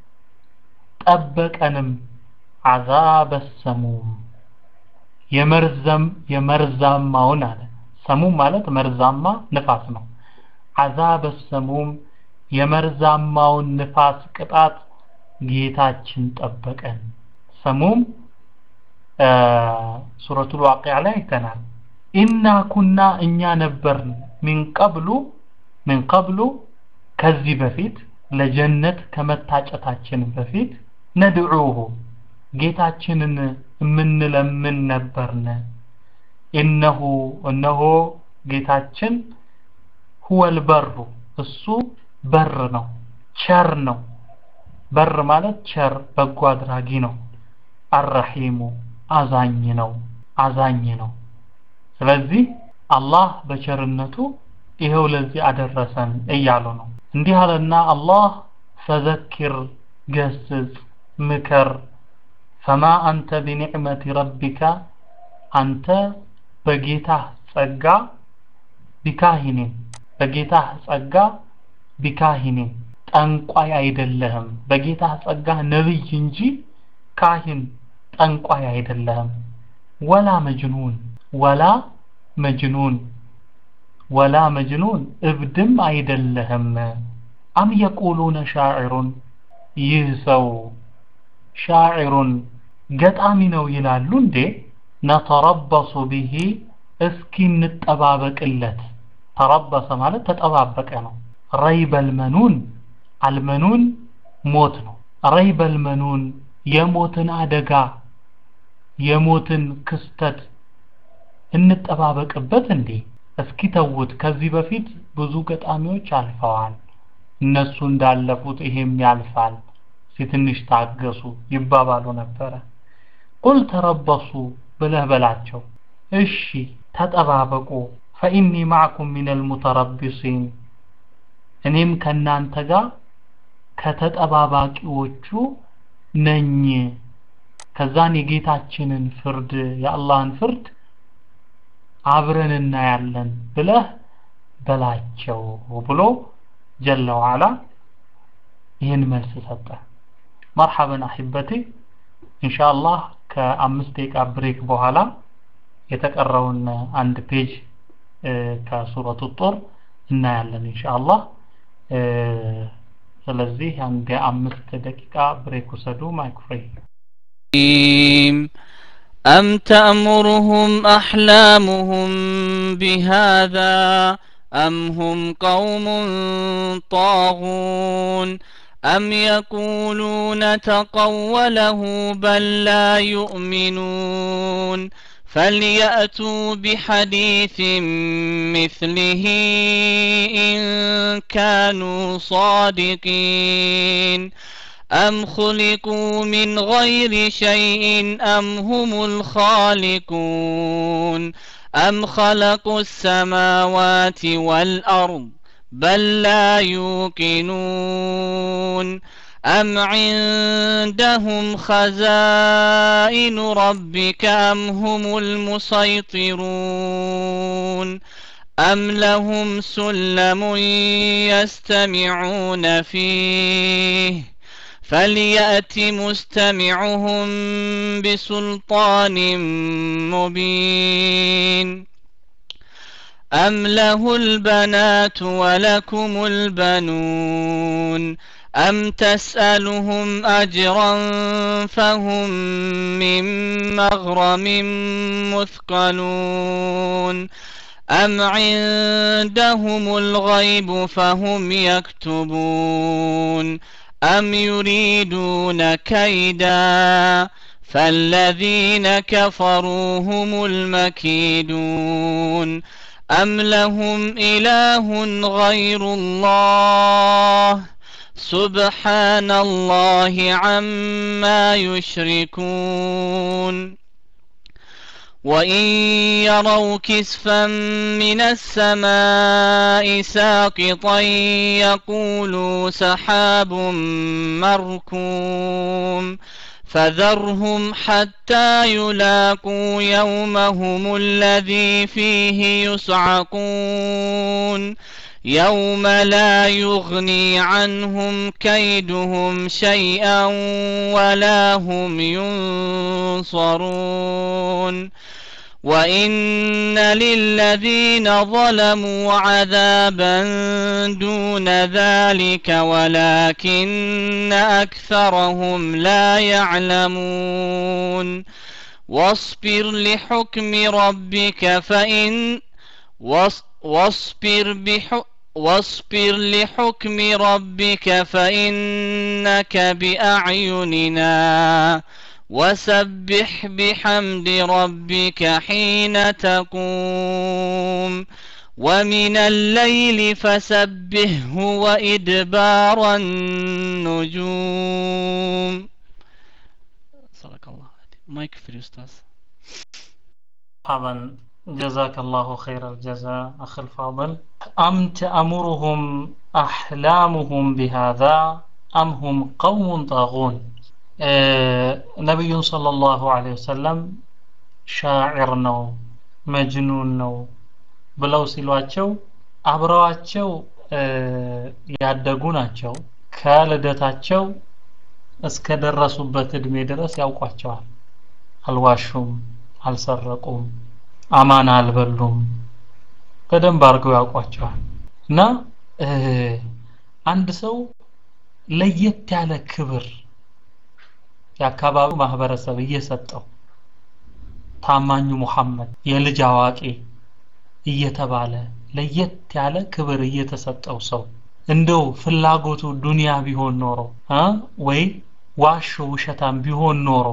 ጠበቀንም አዛበ ሰሙም የመርዘም የመርዛማውን አለ ሰሙም ማለት መርዛማ ንፋስ ነው አዛበ ሰሙም የመርዛማውን ንፋስ ቅጣት ጌታችን ጠበቀን ሰሙም ሱረቱል ዋቂዓ ላይ አይተናል ኢና ኩና እኛ ነበርን ሚን ቀብሉ ሚን ቀብሉ ከዚህ በፊት ለጀነት ከመታጨታችን በፊት ነድዑሁ ጌታችንን የምንለምን ነበርን ኢነሁ እነሆ ጌታችን ሁወል በሩ እሱ በር ነው ቸር ነው በር ማለት ቸር በጎ አድራጊ ነው አረሂሙ አዛኝ ነው አዛኝ ነው ስለዚህ አላህ በቸርነቱ ይሄው ለዚህ አደረሰን እያሉ ነው እንዲህ አለና አላህ ፈዘኪር ገስጽ ምከር ፈማ አንተ ቢኒዕመቲ ረቢካ አንተ በጌታህ ጸጋ ቢካሂኒን በጌታህ ጸጋ ቢካሂኒን ጠንቋይ አይደለህም በጌታህ ጸጋ ነብይ እንጂ ካሂን ጠንቋይ አይደለህም ወላ መጅኑን ወላ መጅኑን ወላ መጅኑን እብድም አይደለህም አም የቁሉነ ሻዕሩን ይህ ሰው ሻዒሩን ገጣሚ ነው ይላሉ እንዴ ነተረበሱ ቢሂ እስኪ እንጠባበቅለት ተረበሰ ማለት ተጠባበቀ ነው ረይበል መኑን አልመኑን ሞት ነው ረይበል መኑን የሞትን አደጋ የሞትን ክስተት እንጠባበቅበት እንዴ እስኪ ተውት ከዚህ በፊት ብዙ ገጣሚዎች አልፈዋል እነሱ እንዳለፉት ይሄም ያልፋል ሲትንሽ ታገሱ ይባባሉ ነበረ ቁል ተረበሱ ብለህ በላቸው እሺ ተጠባበቁ ፈኢኒ ማዕኩም ሚነል ሙተረቢሲን እኔም ከናንተ ጋር ከተጠባባቂዎቹ ነኝ ከዛን የጌታችንን ፍርድ የአላህን ፍርድ አብረን እናያለን ብለህ በላቸው ብሎ ጀለ ወዓላ ይህን መልስ ሰጠ መርሐበን አሒበቴ ኢንሻአላህ ከአምስት ደቂቃ ብሬክ በኋላ የተቀረውን አንድ ፔጅ ከሱረቱ ጦር እናያለን ኢንሻአላህ ስለዚህ አንድ የአምስት ደቂቃ ብሬክ ውሰዱ ማይክ ፍሪ أم تأمرهم أحلامهم بهذا أم هم قوم طاغون أم يقولون تقوله بل لا يؤمنون فليأتوا بحديث مثله إن كانوا صادقين أم خلقوا من غير شيء أم هم الخالقون أم خلقوا السماوات والأرض بل لا يوقنون أم عندهم خزائن ربك أم هم المسيطرون أم لهم سلم يستمعون فيه فليأت مستمعهم بسلطان مبين أم له البنات ولكم البنون أم تسألهم أجرا فهم من مغرم مثقلون أم عندهم الغيب فهم يكتبون أم يريدون كيدا فالذين كفروا هم المكيدون أم لهم إله غير الله سبحان الله عما يشركون وإن يروا كسفا من السماء ساقطا يقولوا سحاب مركوم فذرهم حتى يلاقوا يومهم الذي فيه يصعقون يوم لا يغني عنهم كيدهم شيئا ولا هم ينصرون وإن للذين ظلموا عذابا دون ذلك ولكن أكثرهم لا يعلمون واصبر لحكم ربك فإن واصبر بحكم واصبر لحكم ربك فإنك بأعيننا وسبح بحمد ربك حين تقوم ومن الليل فسبهه وإدبار النجوم صدق الله مايك فري أستاذ طبعا جزاك الله خير الجزاء أخ الفاضل أم تأمرهم أحلامهم بهذا أم هم قوم طاغون ነቢዩን ሰለላሁ ዐለይሂ ወሰለም ሻዒር ነው መጅኑን ነው ብለው ሲሏቸው አብረዋቸው ያደጉ ናቸው ከልደታቸው እስከ ደረሱበት እድሜ ድረስ ያውቋቸዋል አልዋሹም አልሰረቁም አማና አልበሉም በደንብ አድርገው ያውቋቸዋል እና አንድ ሰው ለየት ያለ ክብር የአካባቢው ማህበረሰብ እየሰጠው ታማኙ ሙሐመድ የልጅ አዋቂ እየተባለ ለየት ያለ ክብር እየተሰጠው ሰው እንደው ፍላጎቱ ዱንያ ቢሆን ኖሮ እ ወይ ዋሾ ውሸታም ቢሆን ኖሮ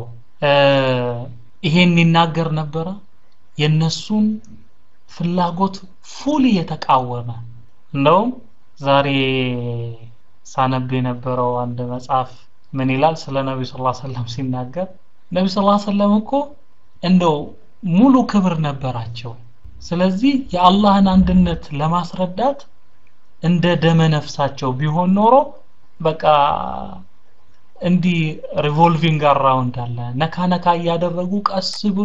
ይሄን ይናገር ነበረ የነሱን ፍላጎት ፉል የተቃወመ እንደውም ዛሬ ሳነብ የነበረው አንድ መጽሐፍ ምን ይላል ስለ ነብዩ ሰለላሁ ዐለይሂ ወሰለም ሲናገር ነብዩ ሰለላሁ ዐለይሂ ወሰለም እኮ እንደው ሙሉ ክብር ነበራቸው ስለዚህ የአላህን አንድነት ለማስረዳት እንደ ደመ ነፍሳቸው ቢሆን ኖሮ በቃ እንዲህ ሪቮልቪንግ አራውንድ አለ ነካ ነካ እያደረጉ ቀስ ብሎ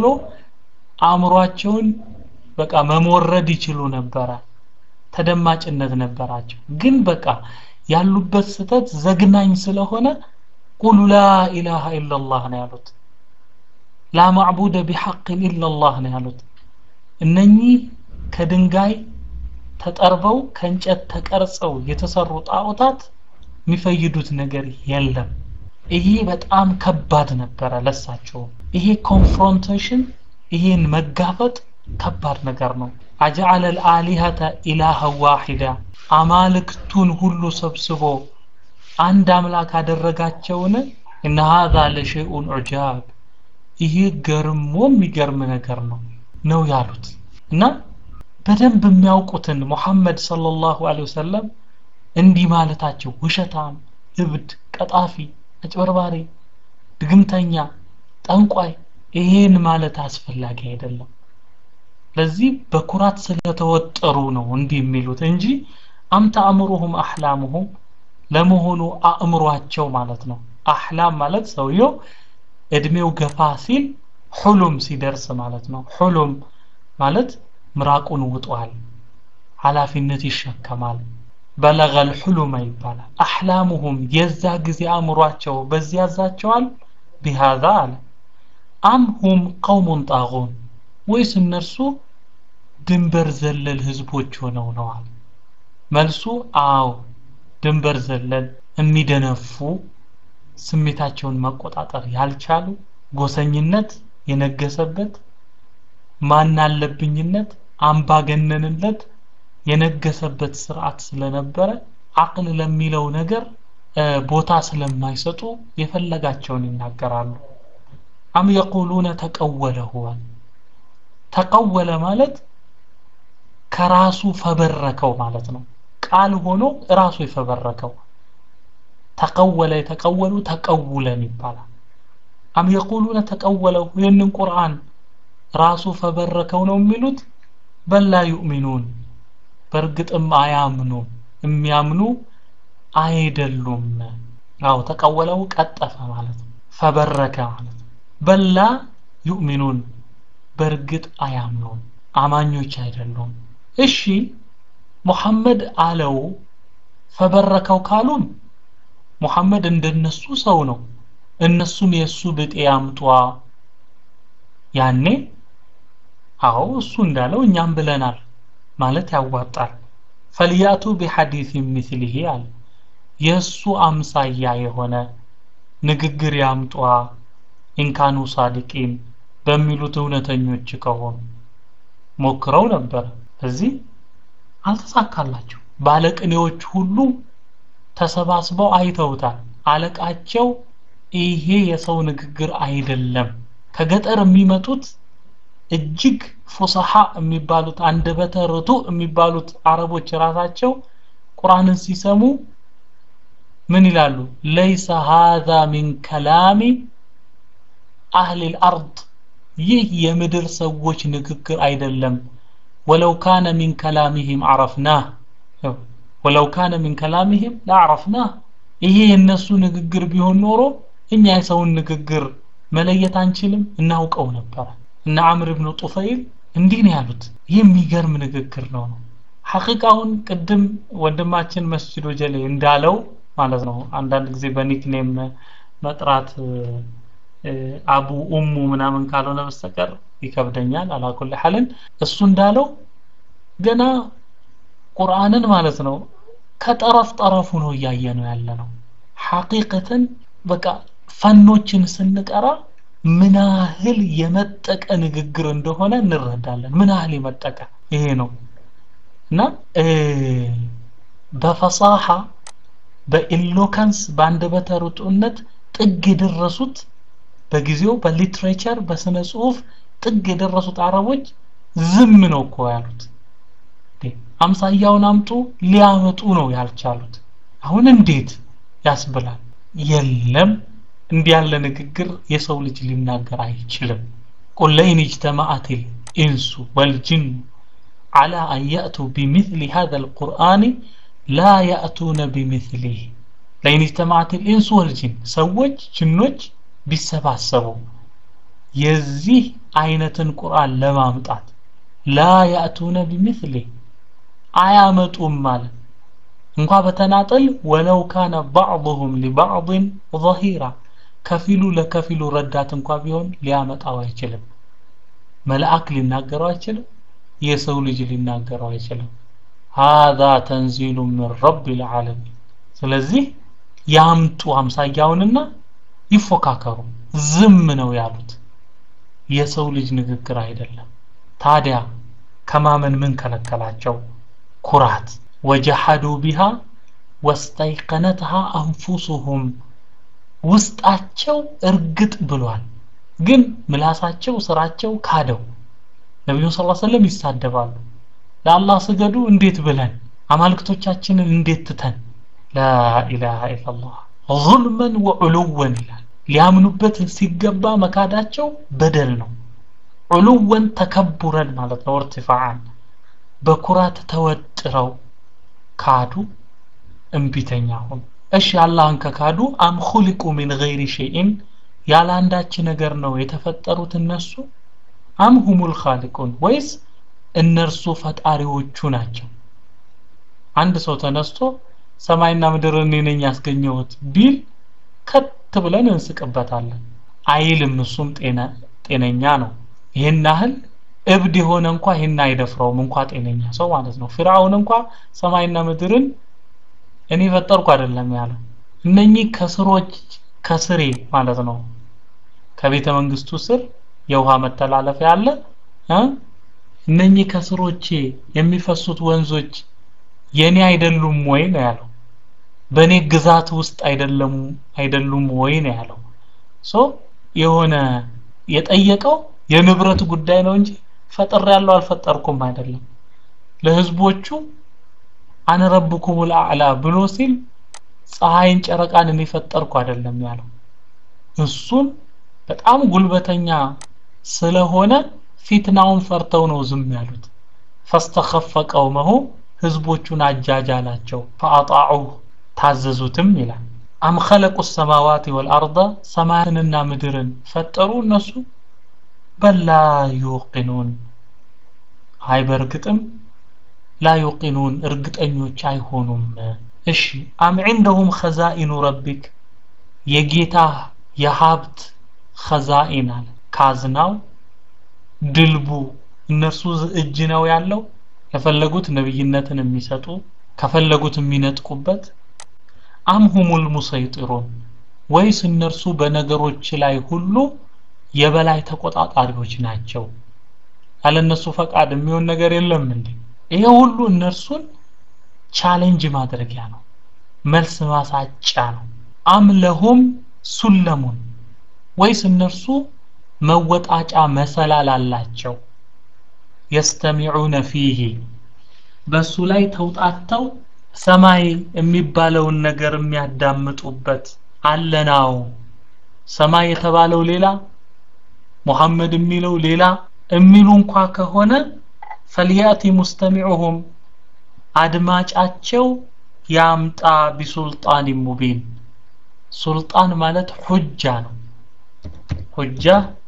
አእምሯቸውን በቃ መሞረድ ይችሉ ነበረ ተደማጭነት ነበራቸው ግን በቃ ያሉበት ስተት ዘግናኝ ስለሆነ ቁሉ ላ ኢላሃ ኢላላህ ነው ያሉት ላ ማዕቡደ ቢሐቅን ኢላላህ ነው ያሉት እነኚህ ከድንጋይ ተጠርበው ከእንጨት ተቀርጸው የተሰሩ ጣዖታት የሚፈይዱት ነገር የለም ይሄ በጣም ከባድ ነበረ ለሳቸው ይሄ ኮንፍሮንቴሽን ይሄን መጋፈጥ ከባድ ነገር ነው አጀዐለ ልአሊሀተ ኢላሃ ዋሂዳ አማልክቱን ሁሉ ሰብስቦ አንድ አምላክ አደረጋቸውን እነ ሀዛ ለሸይኡን ዑጃብ ይሄ ገርሞ የሚገርም ነገር ነው ነው ያሉት እና በደንብ የሚያውቁትን ሙሐመድ ሰለላሁ ዐለይሂ ወሰለም እንዲህ ማለታቸው ውሸታም እብድ ቀጣፊ አጭበርባሪ ድግምተኛ ጠንቋይ ይሄን ማለት አስፈላጊ አይደለም ለዚህ በኩራት ስለተወጠሩ ነው እንዲህ የሚሉት እንጂ አምተ አእምሩሁም አህላሙሁም ለመሆኑ አእምሯቸው ማለት ነው አህላም ማለት ሰውየው እድሜው ገፋ ሲል ሁሉም ሲደርስ ማለት ነው ሁሉም ማለት ምራቁን ውጧል ኃላፊነት ይሸከማል በለገል ሁሉመ ይባላል አህላሙሁም የዛ ጊዜ አእምሯቸው በዚህ ያዛቸዋል ቢሃዛ አለ አም ሁም ቀውሙን ጣጉን ወይስ እነርሱ ድንበር ዘለል ህዝቦች ሆነው ነዋል መልሱ አዎ ድንበር ዘለል የሚደነፉ ስሜታቸውን መቆጣጠር ያልቻሉ ጎሰኝነት የነገሰበት ማናለብኝነት አምባገነንነት የነገሰበት ስርዓት ስለነበረ አቅል ለሚለው ነገር ቦታ ስለማይሰጡ የፈለጋቸውን ይናገራሉ አም የቁሉነ ተቀወለሁ ተቀወለ ማለት ከራሱ ፈበረከው ማለት ነው ቃል ሆኖ ራሱ የፈበረከው ተቀወለ የተቀወሉ ተቀውለን ይባላል አም የቁሉነ ተቀወለው ይህንን ቁርአን ራሱ ፈበረከው ነው የሚሉት በላ ዩእሚኑን በእርግጥም አያምኑም የሚያምኑ አይደሉም አው ተቀወለው ቀጠፈ ማለት ነው ፈበረከ ማለት ነው በላ ዩእሚኑን በእርግጥ አያምኑም አማኞች አይደሉም እሺ ሙሐመድ አለው ፈበረከው ካሉም ሙሐመድ እንደነሱ ሰው ነው እነሱም የእሱ ብጤ ያምጧ ያኔ አዎ እሱ እንዳለው እኛም ብለናል ማለት ያዋጣል ፈልያቱ ቢሐዲስ ሚስሊሂ አለ የእሱ አምሳያ የሆነ ንግግር ያምጧ ኢንካኑ ሳዲቂን በሚሉት እውነተኞች ከሆኑ ሞክረው ነበር እዚህ አልተሳካላቸው ባለቅኔዎች ሁሉ ተሰባስበው አይተውታል አለቃቸው ይሄ የሰው ንግግር አይደለም ከገጠር የሚመጡት እጅግ ፉሰሃ የሚባሉት አንደበተ ርቱ የሚባሉት አረቦች ራሳቸው ቁርአንን ሲሰሙ ምን ይላሉ ለይሰ ሃዛ ሚን ከላሚ አህሊ ልአርድ ይህ የምድር ሰዎች ንግግር አይደለም ወለው ካነ ሚን ከላሚህም አረፍናህ ወለው ካነ ሚን ከላሚህም ለአረፍናህ ይሄ የእነሱ ንግግር ቢሆን ኖሮ እኛ የሰውን ንግግር መለየት አንችልም እናውቀው ነበረ እነ አምር ብኑ ጡፈይል እንዲህ ነው ያሉት ይህ የሚገርም ንግግር ነው ነው ሐቂቃውን ቅድም ወንድማችን መስጅድ ወጀሌ እንዳለው ማለት ነው አንዳንድ ጊዜ በኒክኔም መጥራት አቡ ኡሙ ምናምን ካልሆነ በስተቀር ይከብደኛል አላኩል ሐልን እሱ እንዳለው ገና ቁርአንን ማለት ነው ከጠረፍ ጠረፉ ነው እያየ ነው ያለ ነው ሐቂቀትን በቃ ፈኖችን ስንቀራ ምን ያህል የመጠቀ ንግግር እንደሆነ እንረዳለን ምን ያህል የመጠቀ ይሄ ነው እና በፈሳሐ በኢሎካንስ በአንደበተ ርቱዕነት ጥግ የደረሱት በጊዜው በሊትሬቸር በስነ ጽሁፍ ጥግ የደረሱት አረቦች ዝም ነው እኮ ያሉት አምሳያውን አምጡ ሊያመጡ ነው ያልቻሉት አሁን እንዴት ያስብላል የለም እንዲህ ያለ ንግግር የሰው ልጅ ሊናገር አይችልም ቁል ለኢን اجتمعت الانس والجن على ان ياتوا بمثل هذا القران لا ياتون بمثله لئن اجتمعت الانس والجن ሰዎች ጅኖች ቢሰባሰቡ የዚህ አይነትን ቁርአን ለማምጣት ላ ያእቱነ ቢምስሊ አያመጡም ማለት እንኳ በተናጠል ወለው ካነ ባዕضሁም ሊባዕضን ظሂራ ከፊሉ ለከፊሉ ረዳት እንኳ ቢሆን ሊያመጣው አይችልም መልአክ ሊናገረው አይችልም የሰው ልጅ ሊናገረው አይችልም هذا ተንዚሉ ምን ረብ العالمين ስለዚህ ያምጡ አምሳያውንና ይፎካከሩ ዝም ነው ያሉት የሰው ልጅ ንግግር አይደለም ታዲያ ከማመን ምን ከለከላቸው ኩራት ወጀሐዱ ቢሃ ወስተይቀነትሃ አንፉሱሁም ውስጣቸው እርግጥ ብሏል ግን ምላሳቸው ስራቸው ካደው ነቢዩ ስ ሰለም ይሳደባሉ ለአላህ ስገዱ እንዴት ብለን አማልክቶቻችንን እንዴት ትተን ላኢላሃ ኢላላህ ظልመን ወዕሉወን ይላል ሊያምኑበት ሲገባ መካዳቸው በደል ነው ዑሉወን ተከቡረን ማለት ነው እርትፋዓን በኩራት ተወጥረው ካዱ እምቢተኛ ሆኑ እሺ አላህን ከካዱ አም ኹሊቁ ሚን ገይሪ ሸይኢን ያለ አንዳች ነገር ነው የተፈጠሩት እነሱ አም ሁሙል ኻሊቁን ወይስ እነርሱ ፈጣሪዎቹ ናቸው አንድ ሰው ተነስቶ ሰማይና ምድር እኔ ነኝ ያስገኘሁት ቢል ከት ብለን እንስቅበታለን አይልም እሱም ጤነኛ ነው ይህን ያህል እብድ የሆነ እንኳ ይህን አይደፍረውም እንኳ ጤነኛ ሰው ማለት ነው ፊርዓውን እንኳ ሰማይና ምድርን እኔ ፈጠርኩ አይደለም ያለው እነኚህ ከስሮች ከስሬ ማለት ነው ከቤተ መንግስቱ ስር የውሃ መተላለፊያ አለ እነኚህ ከስሮቼ የሚፈሱት ወንዞች የኔ አይደሉም ወይ ነው ያለው በእኔ ግዛት ውስጥ አይደለም አይደሉም ወይ ነው ያለው ሶ የሆነ የጠየቀው የንብረት ጉዳይ ነው እንጂ ፈጠር ያለው አልፈጠርኩም አይደለም ለህዝቦቹ አነ ረብኩም ልአዕላ ብሎ ሲል ፀሐይን ጨረቃን እኔ ፈጠርኩ አይደለም ያለው እሱን በጣም ጉልበተኛ ስለሆነ ፊትናውን ፈርተው ነው ዝም ያሉት ፈስተኸፈ ቀውመሁ ህዝቦቹን አጃጃላቸው ፈአጣዑ ታዘዙትም ይላል አም ኸለቁ ሰማዋት ወልአርض ሰማያትንና ምድርን ፈጠሩ እነሱ በላ ዩቂኑን አይ በእርግጥም ላ ዩቂኑን እርግጠኞች አይሆኑም እሺ አም ዒንደሁም ኸዛኢኑ ረቢክ የጌታ የሀብት ኸዛኢን አለ ካዝናው ድልቡ እነርሱ እጅ ነው ያለው የፈለጉት ነብይነትን የሚሰጡ ከፈለጉት የሚነጥቁበት አም ሁሙል ሙሰይጢሩን ወይስ እነርሱ በነገሮች ላይ ሁሉ የበላይ ተቆጣጣሪዎች ናቸው ያለ እነሱ ፈቃድ የሚሆን ነገር የለም እንዴ ይሄ ሁሉ እነርሱን ቻሌንጅ ማድረጊያ ነው መልስ ማሳጫ ነው አም ለሁም ሱለሙን ወይስ እነርሱ መወጣጫ መሰላል አላቸው የስተሚዑነ ፊሂ በሱ ላይ ተውጣተው ሰማይ የሚባለውን ነገር የሚያዳምጡበት አለናው ሰማይ የተባለው ሌላ ሙሐመድ የሚለው ሌላ የሚሉ እንኳ ከሆነ ፈልያቲ ሙስተሚዑሁም አድማጫቸው ያምጣ ቢሱልጣን ሙቢን ሱልጣን ማለት ሁጃ ነው ሁጃ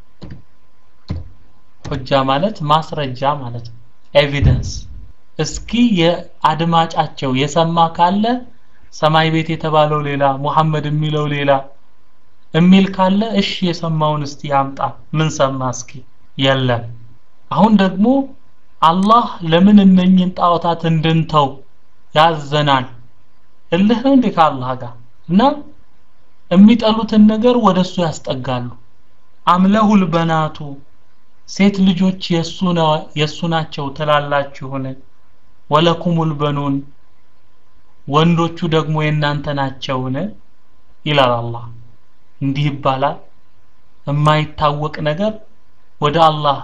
ሁጃ ማለት ማስረጃ ማለት ነው ኤቪደንስ እስኪ የአድማጫቸው የሰማ ካለ ሰማይ ቤት የተባለው ሌላ ሙሐመድ የሚለው ሌላ የሚል ካለ እሺ የሰማውን እስቲ ያምጣ ምን ሰማ እስኪ የለም አሁን ደግሞ አላህ ለምን እነኝን ጣዖታት እንድንተው ያዘናል እልህ ነው እንዴ ከአላህ ጋር እና የሚጠሉትን ነገር ወደሱ ያስጠጋሉ አምለሁል በናቱ ሴት ልጆች የሱ ነው የሱ ናቸው ትላላችሁን ወለኩሙል በኑን ወንዶቹ ደግሞ የእናንተ ናቸውን ይላል አላህ እንዲህ ይባላል የማይታወቅ ነገር ወደ አላህ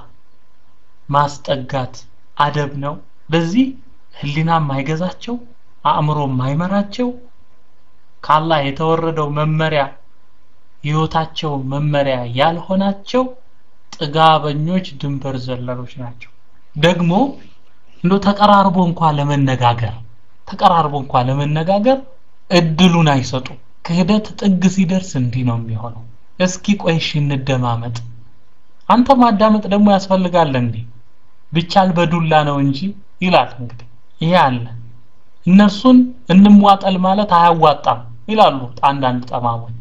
ማስጠጋት አደብ ነው ለዚህ ህሊና የማይገዛቸው አእምሮ የማይመራቸው ከአላህ የተወረደው መመሪያ ህይወታቸው መመሪያ ያልሆናቸው ጥጋበኞች ድንበር ዘለሎች ናቸው ደግሞ እንዶ ተቀራርቦ እንኳ ለመነጋገር ተቀራርቦ እንኳ ለመነጋገር እድሉን አይሰጡ ክህደት ጥግ ሲደርስ እንዲህ ነው የሚሆነው እስኪ ቆይሽ እንደማመጥ አንተ ማዳመጥ ደግሞ ያስፈልጋል እንዴ ብቻል በዱላ ነው እንጂ ይላል እንግዲህ ይሄ አለ እነርሱን እንሟጠል ማለት አያዋጣም ይላሉ አንዳንድ ጠማሞች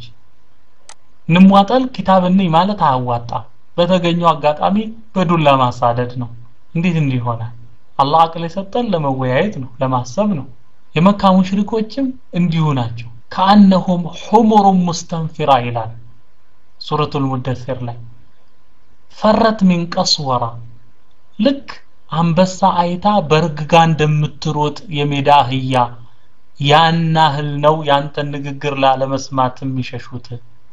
እንሟጠል ኪታብ እንይ ማለት አያዋጣም በተገኘው አጋጣሚ በዱላ ማሳደድ ነው እንዴት እንዲህ ይሆናል አላህ አቅል የሰጠን ለመወያየት ነው ለማሰብ ነው የመካ ሙሽሪኮችም እንዲሁ ናቸው ከአነሁም ሑሙሩን ሙስተንፊራ ይላል ሱረቱል ሙደሲር ላይ ፈረት ሚን ቀስወራ ልክ አንበሳ አይታ በርግጋ እንደምትሮጥ የሜዳ አህያ ያናህል ነው ያንተን ንግግር ላለመስማት የሚሸሹት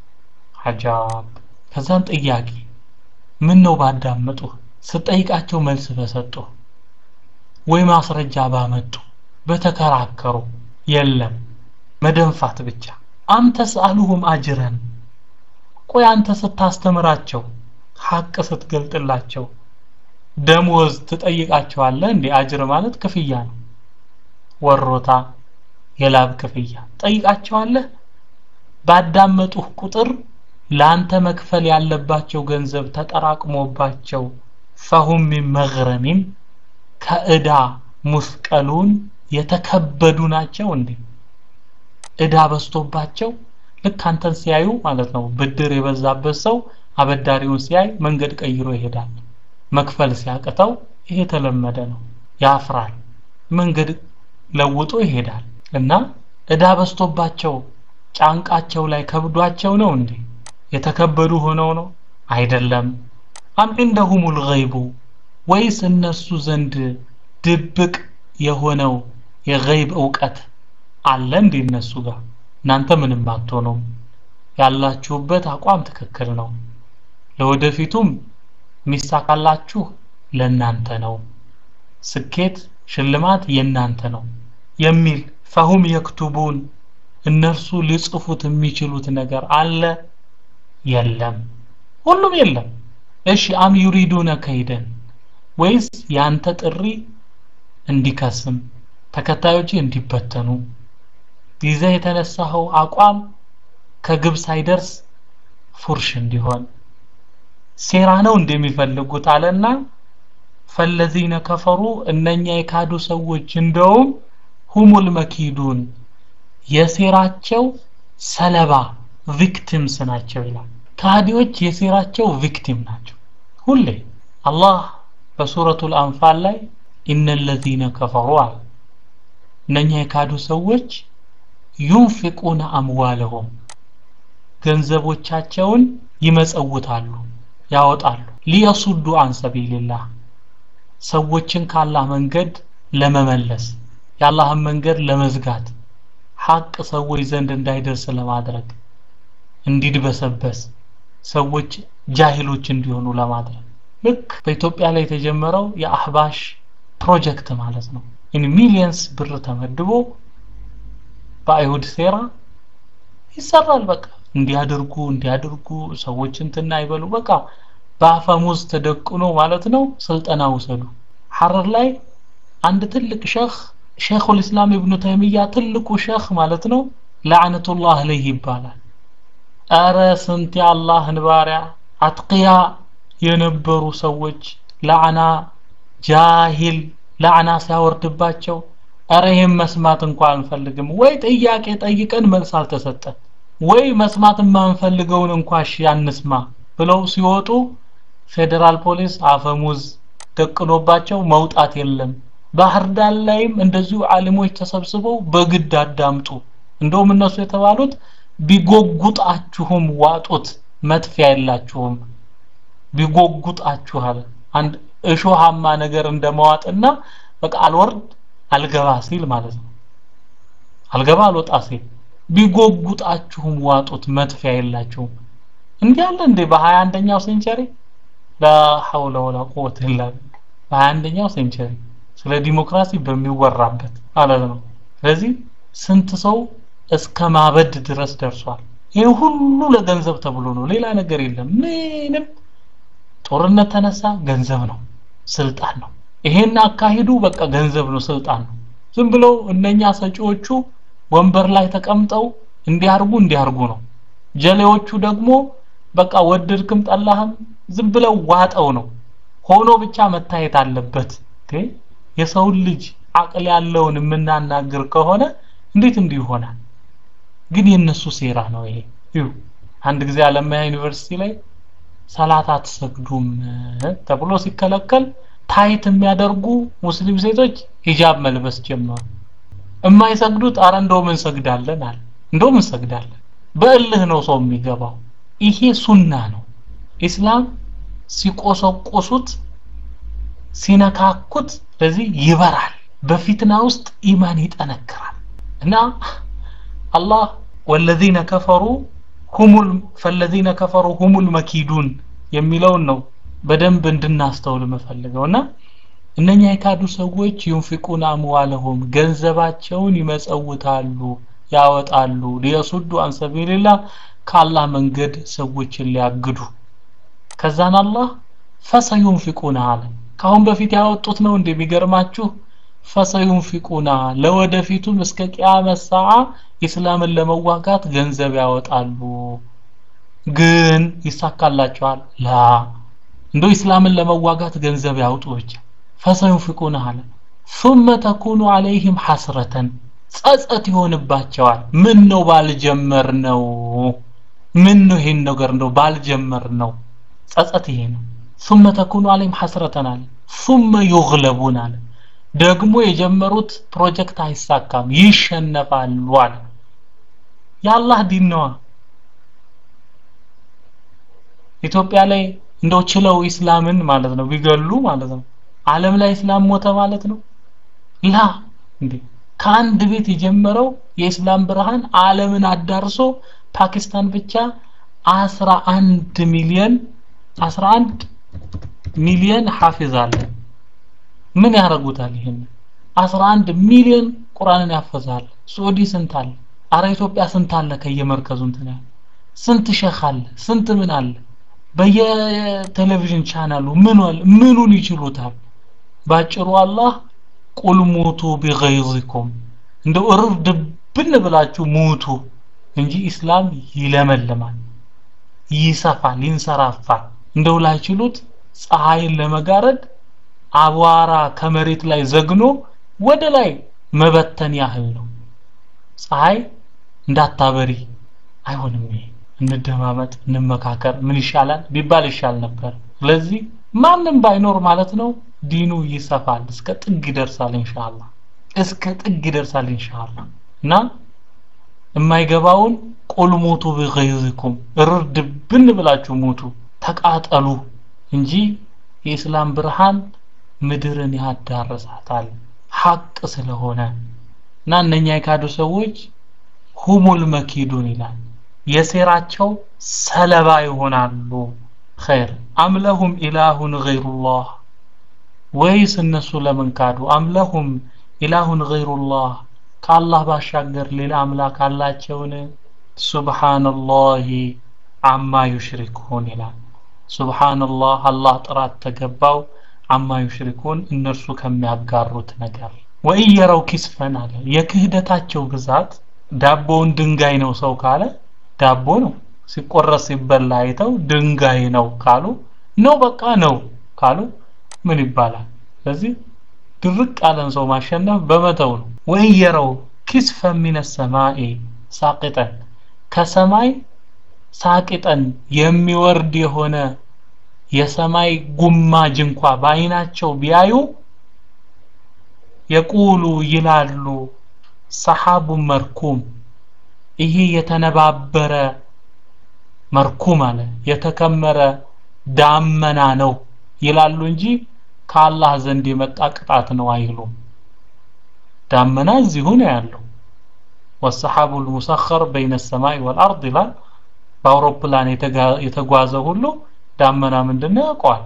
አጃብ ከዛን ጥያቄ ምን ነው ባዳመጡ ስጠይቃቸው መልስ በሰጡ ወይ ማስረጃ ባመጡ በተከራከሩ የለም መደንፋት ብቻ አም ተስአሉሁም አጅረን ቆይ አንተ ስታስተምራቸው ሐቅ ስትገልጥላቸው ደሞዝ ትጠይቃቸዋለህ እንዴ አጅር ማለት ክፍያ ነው ወሮታ የላብ ክፍያ ጠይቃቸዋለህ ባዳመጡህ ቁጥር ለአንተ መክፈል ያለባቸው ገንዘብ ተጠራቅሞባቸው ፈሁም ሚን መግረሚን ከእዳ ሙስቀሉን የተከበዱ ናቸው እንዴ እዳ በስቶባቸው ልክ አንተን ሲያዩ ማለት ነው ብድር የበዛበት ሰው አበዳሪውን ሲያይ መንገድ ቀይሮ ይሄዳል መክፈል ሲያቅተው ይሄ የተለመደ ነው ያፍራል መንገድ ለውጦ ይሄዳል እና እዳ በስቶባቸው ጫንቃቸው ላይ ከብዷቸው ነው እንዴ የተከበዱ ሆነው ነው አይደለም አም እንደሁሙል ገይቡ ወይስ እነሱ ዘንድ ድብቅ የሆነው የገይብ እውቀት አለ እንዴ እነሱ ጋር እናንተ ምንም አትሆኑም ያላችሁበት አቋም ትክክል ነው ለወደፊቱም ሚሳካላችሁ ለናንተ ነው ስኬት ሽልማት የናንተ ነው የሚል ፈሁም የክቱቡን እነርሱ ሊጽፉት የሚችሉት ነገር አለ የለም ሁሉም የለም እሺ አም ዩሪዱነ ከይደን ወይስ ያንተ ጥሪ እንዲከስም ተከታዮች እንዲበተኑ ይዘህ የተነሳኸው አቋም ከግብ ሳይደርስ ፉርሽ እንዲሆን ሴራ ነው እንደሚፈልጉት አለና ፈለዚነ ከፈሩ እነኛ የካዱ ሰዎች እንደውም ሁሙል መኪዱን የሴራቸው ሰለባ ቪክቲምስ ናቸው ይላል ካዲዎች የሴራቸው ቪክቲም ናቸው ሁሌ አላህ በሱረቱል አንፋል ላይ ኢነ ለዚነ ከፈሩ አለ እነኛ የካዱ ሰዎች ዩንፊቁነ አምዋለሁም ገንዘቦቻቸውን ይመጸውታሉ ያወጣሉ ሊየሱዱ አን ሰቢልላህ ሰዎችን ካላህ መንገድ ለመመለስ የአላህን መንገድ ለመዝጋት ሐቅ ሰዎች ዘንድ እንዳይደርስ ለማድረግ እንዲድበሰበስ ሰዎች ጃሂሎች እንዲሆኑ ለማድረግ ልክ በኢትዮጵያ ላይ የተጀመረው የአህባሽ ፕሮጀክት ማለት ነው ኢን ሚሊየንስ ብር ተመድቦ በአይሁድ ሴራ ይሰራል በቃ እንዲያደርጉ እንዲያደርጉ ሰዎች እንትና አይበሉ በቃ በአፈሙዝ ተደቅኖ ማለት ነው ስልጠና ውሰዱ ሐረር ላይ አንድ ትልቅ ሸህ ሼኹል ኢስላም ኢብኑ ተይሚያ ትልቁ ሼህ ማለት ነው ለዓነቱላህ አለይህ ይባላል አረ ስንት የአላህን ባሪያ አትቅያ የነበሩ ሰዎች ላዕና ጃሂል ላዕና ሲያወርድባቸው አረ ይህም መስማት እንኳ አንፈልግም ወይ ጥያቄ ጠይቀን መልስ አልተሰጠን ወይ መስማት የማንፈልገውን እንኳ እሺ አንስማ ብለው ሲወጡ ፌዴራል ፖሊስ አፈሙዝ ደቅኖባቸው መውጣት የለም ባህር ዳር ላይም እንደዚሁ ዓሊሞች ተሰብስበው በግድ አዳምጡ እንደውም እነሱ የተባሉት ቢጎጉጣችሁም ዋጡት መጥፊያ የላችሁም ቢጎጉጣችኋል አንድ እሾሃማ ነገር እንደመዋጥና በቃ አልወርድ አልገባ ሲል ማለት ነው አልገባ አልወጣ ሲል ቢጎጉጣችሁም ዋጡት መጥፊያ የላችሁም እንዲህ አለ እንዴ በሀያ አንደኛው ሴንቸሪ ላ ሐውለ ወላ ቁወተ ኢላ በሀያ አንደኛው ሴንቸሪ ስለ ዲሞክራሲ በሚወራበት ማለት ነው ስለዚህ ስንት ሰው እስከ ማበድ ድረስ ደርሷል ይህ ሁሉ ለገንዘብ ተብሎ ነው ሌላ ነገር የለም ምንም ጦርነት ተነሳ ገንዘብ ነው ስልጣን ነው ይሄን አካሂዱ በቃ ገንዘብ ነው ስልጣን ነው ዝም ብለው እነኛ ሰጪዎቹ ወንበር ላይ ተቀምጠው እንዲያርጉ እንዲያርጉ ነው ጀሌዎቹ ደግሞ በቃ ወደድክም ጠላህም ዝም ብለው ዋጠው ነው ሆኖ ብቻ መታየት አለበት የሰውን ልጅ አቅል ያለውን የምናናግር ከሆነ እንዴት እንዲህ ይሆናል ግን የነሱ ሴራ ነው ይሄ ይሁ አንድ ጊዜ አለማያ ዩኒቨርሲቲ ላይ ሰላት አትሰግዱም ተብሎ ሲከለከል ታይት የሚያደርጉ ሙስሊም ሴቶች ሂጃብ መልበስ ጀመሩ የማይሰግዱት አረ እንደውም እንሰግዳለን አለ እንደውም እንሰግዳለን በእልህ ነው ሰው የሚገባው ይሄ ሱና ነው ኢስላም ሲቆሰቆሱት ሲነካኩት ስለዚህ ይበራል በፊትና ውስጥ ኢማን ይጠነክራል እና አላህ ወለዚነ ከፈሩ ሁሙል ፈለዚነ ከፈሩ ሁሙል መኪዱን የሚለውን ነው በደንብ እንድናስተውል የምፈልገው እና እነኛ የካዱ ሰዎች ዩንፊቁን አምዋለሁም ገንዘባቸውን ይመጸውታሉ ያወጣሉ ሊየሱዱ አን ሰቢልላህ ከአላህ መንገድ ሰዎችን ሊያግዱ ከዛን አላህ ፈሰዩንፊቁና አለ ካሁን በፊት ያወጡት ነው እንደሚገርማችሁ ፈሰዩንፊቁና ለወደፊቱም እስከ ቂያመት ሰዓ ኢስላምን ለመዋጋት ገንዘብ ያወጣሉ ግን ይሳካላቸዋል ላ እንደው ኢስላምን ለመዋጋት ገንዘብ ያውጡ ብቻ ፈሰዩንፊቁና አለ ثم تكون عليهم حسرة ጸጸት ይሆንባቸዋል ምን ነው ባልጀመር ነው ምን ነው ይሄን ነገር እንደው ባልጀመር ነው ጸጸት ይሄ ነው ثم تكون عليهم حسرة አለ ثم يغلبون አለ ደግሞ የጀመሩት ፕሮጀክት አይሳካም ይሸነፋሉ አለ የአላህ ዲን ነዋ ኢትዮጵያ ላይ እንደው ችለው ኢስላምን ማለት ነው ቢገሉ ማለት ነው ዓለም ላይ እስላም ሞተ ማለት ነው ላ እንዴ ከአንድ ቤት የጀመረው የኢስላም ብርሃን ዓለምን አዳርሶ ፓኪስታን ብቻ 11 ሚሊዮን 11 ሚሊዮን ሐፊዝ አለ ምን ያደርጉታል ይሄን 11 ሚሊዮን ቁርአንን ያፈዛል ሱዑዲ ስንት አለ አረ ኢትዮጵያ ስንት አለ ከየመርከዙ እንትን ያለ ስንት ሸህ አለ ስንት ምን አለ በየቴሌቪዥን ቻናሉ ምን ምኑን ይችሉታል ባጭሩ አላህ ቁል ሙቱ ቢገይዚኩም እንደው እርር ድብን ብላችሁ ሙቱ እንጂ ኢስላም ይለመልማል ይሰፋል ይንሰራፋል እንደው ላይችሉት ፀሐይን ለመጋረድ አቧራ ከመሬት ላይ ዘግኖ ወደ ላይ መበተን ያህል ነው ፀሐይ እንዳታበሪ አይሆንም ይሄ እንደማመጥ እንመካከር ምን ይሻላል ቢባል ይሻል ነበር ስለዚህ ማንም ባይኖር ማለት ነው ዲኑ ይሰፋል እስከ ጥግ ይደርሳል ኢንሻአላህ እስከ ጥግ ይደርሳል ኢንሻአላህ እና የማይገባውን ቁል ሙቱ ቢገይዝኩም እርር ድብን ብላችሁ ሙቱ ተቃጠሉ እንጂ የእስላም ብርሃን ምድርን ያዳርሳታል ሐቅ ስለሆነ እና እነኛ የካዱ ሰዎች ሁሙል መኪዱን ይላል የሴራቸው ሰለባ ይሆናሉ ኸይር አምለሁም ኢላሁን ገይሩላህ ወይስ እነሱ ለምን ካዱ አምለሁም ኢላሁን ገይሩላህ ከአላህ ባሻገር ሌላ አምላክ አላቸውን ሱብሃንላሂ አማ ዩሽሪኩን ይላል ሱብሃንላህ አላህ ጥራት ተገባው አማ ዩሽሪኩን እነርሱ ከሚያጋሩት ነገር ወኢየረው ኪስፈን አለ የክህደታቸው ብዛት ዳቦውን ድንጋይ ነው ሰው ካለ ዳቦ ነው ሲቆረስ ሲበላ አይተው ድንጋይ ነው ካሉ ነው በቃ ነው ካሉ ምን ይባላል ስለዚህ ድርቅ ያለን ሰው ማሸነፍ በመተው ነው ወየረው ኪስፈ ሚነ ሰማይ ሳቂጠን ከሰማይ ሳቂጠን የሚወርድ የሆነ የሰማይ ጉማጅ እንኳ በአይናቸው ቢያዩ የቁሉ ይላሉ ሰሐቡ መርኩም ይሄ የተነባበረ መርኩም አለ የተከመረ ዳመና ነው ይላሉ እንጂ ከአላህ ዘንድ የመጣ ቅጣት ነው አይሉም ዳመና እዚሁ ነው ያለው ወሰሐቡ ልሙሰኸር በይነ ሰማይ ወልአርድ ይላል በአውሮፕላን የተጓዘ ሁሉ ዳመና ምንድነው ያውቀዋል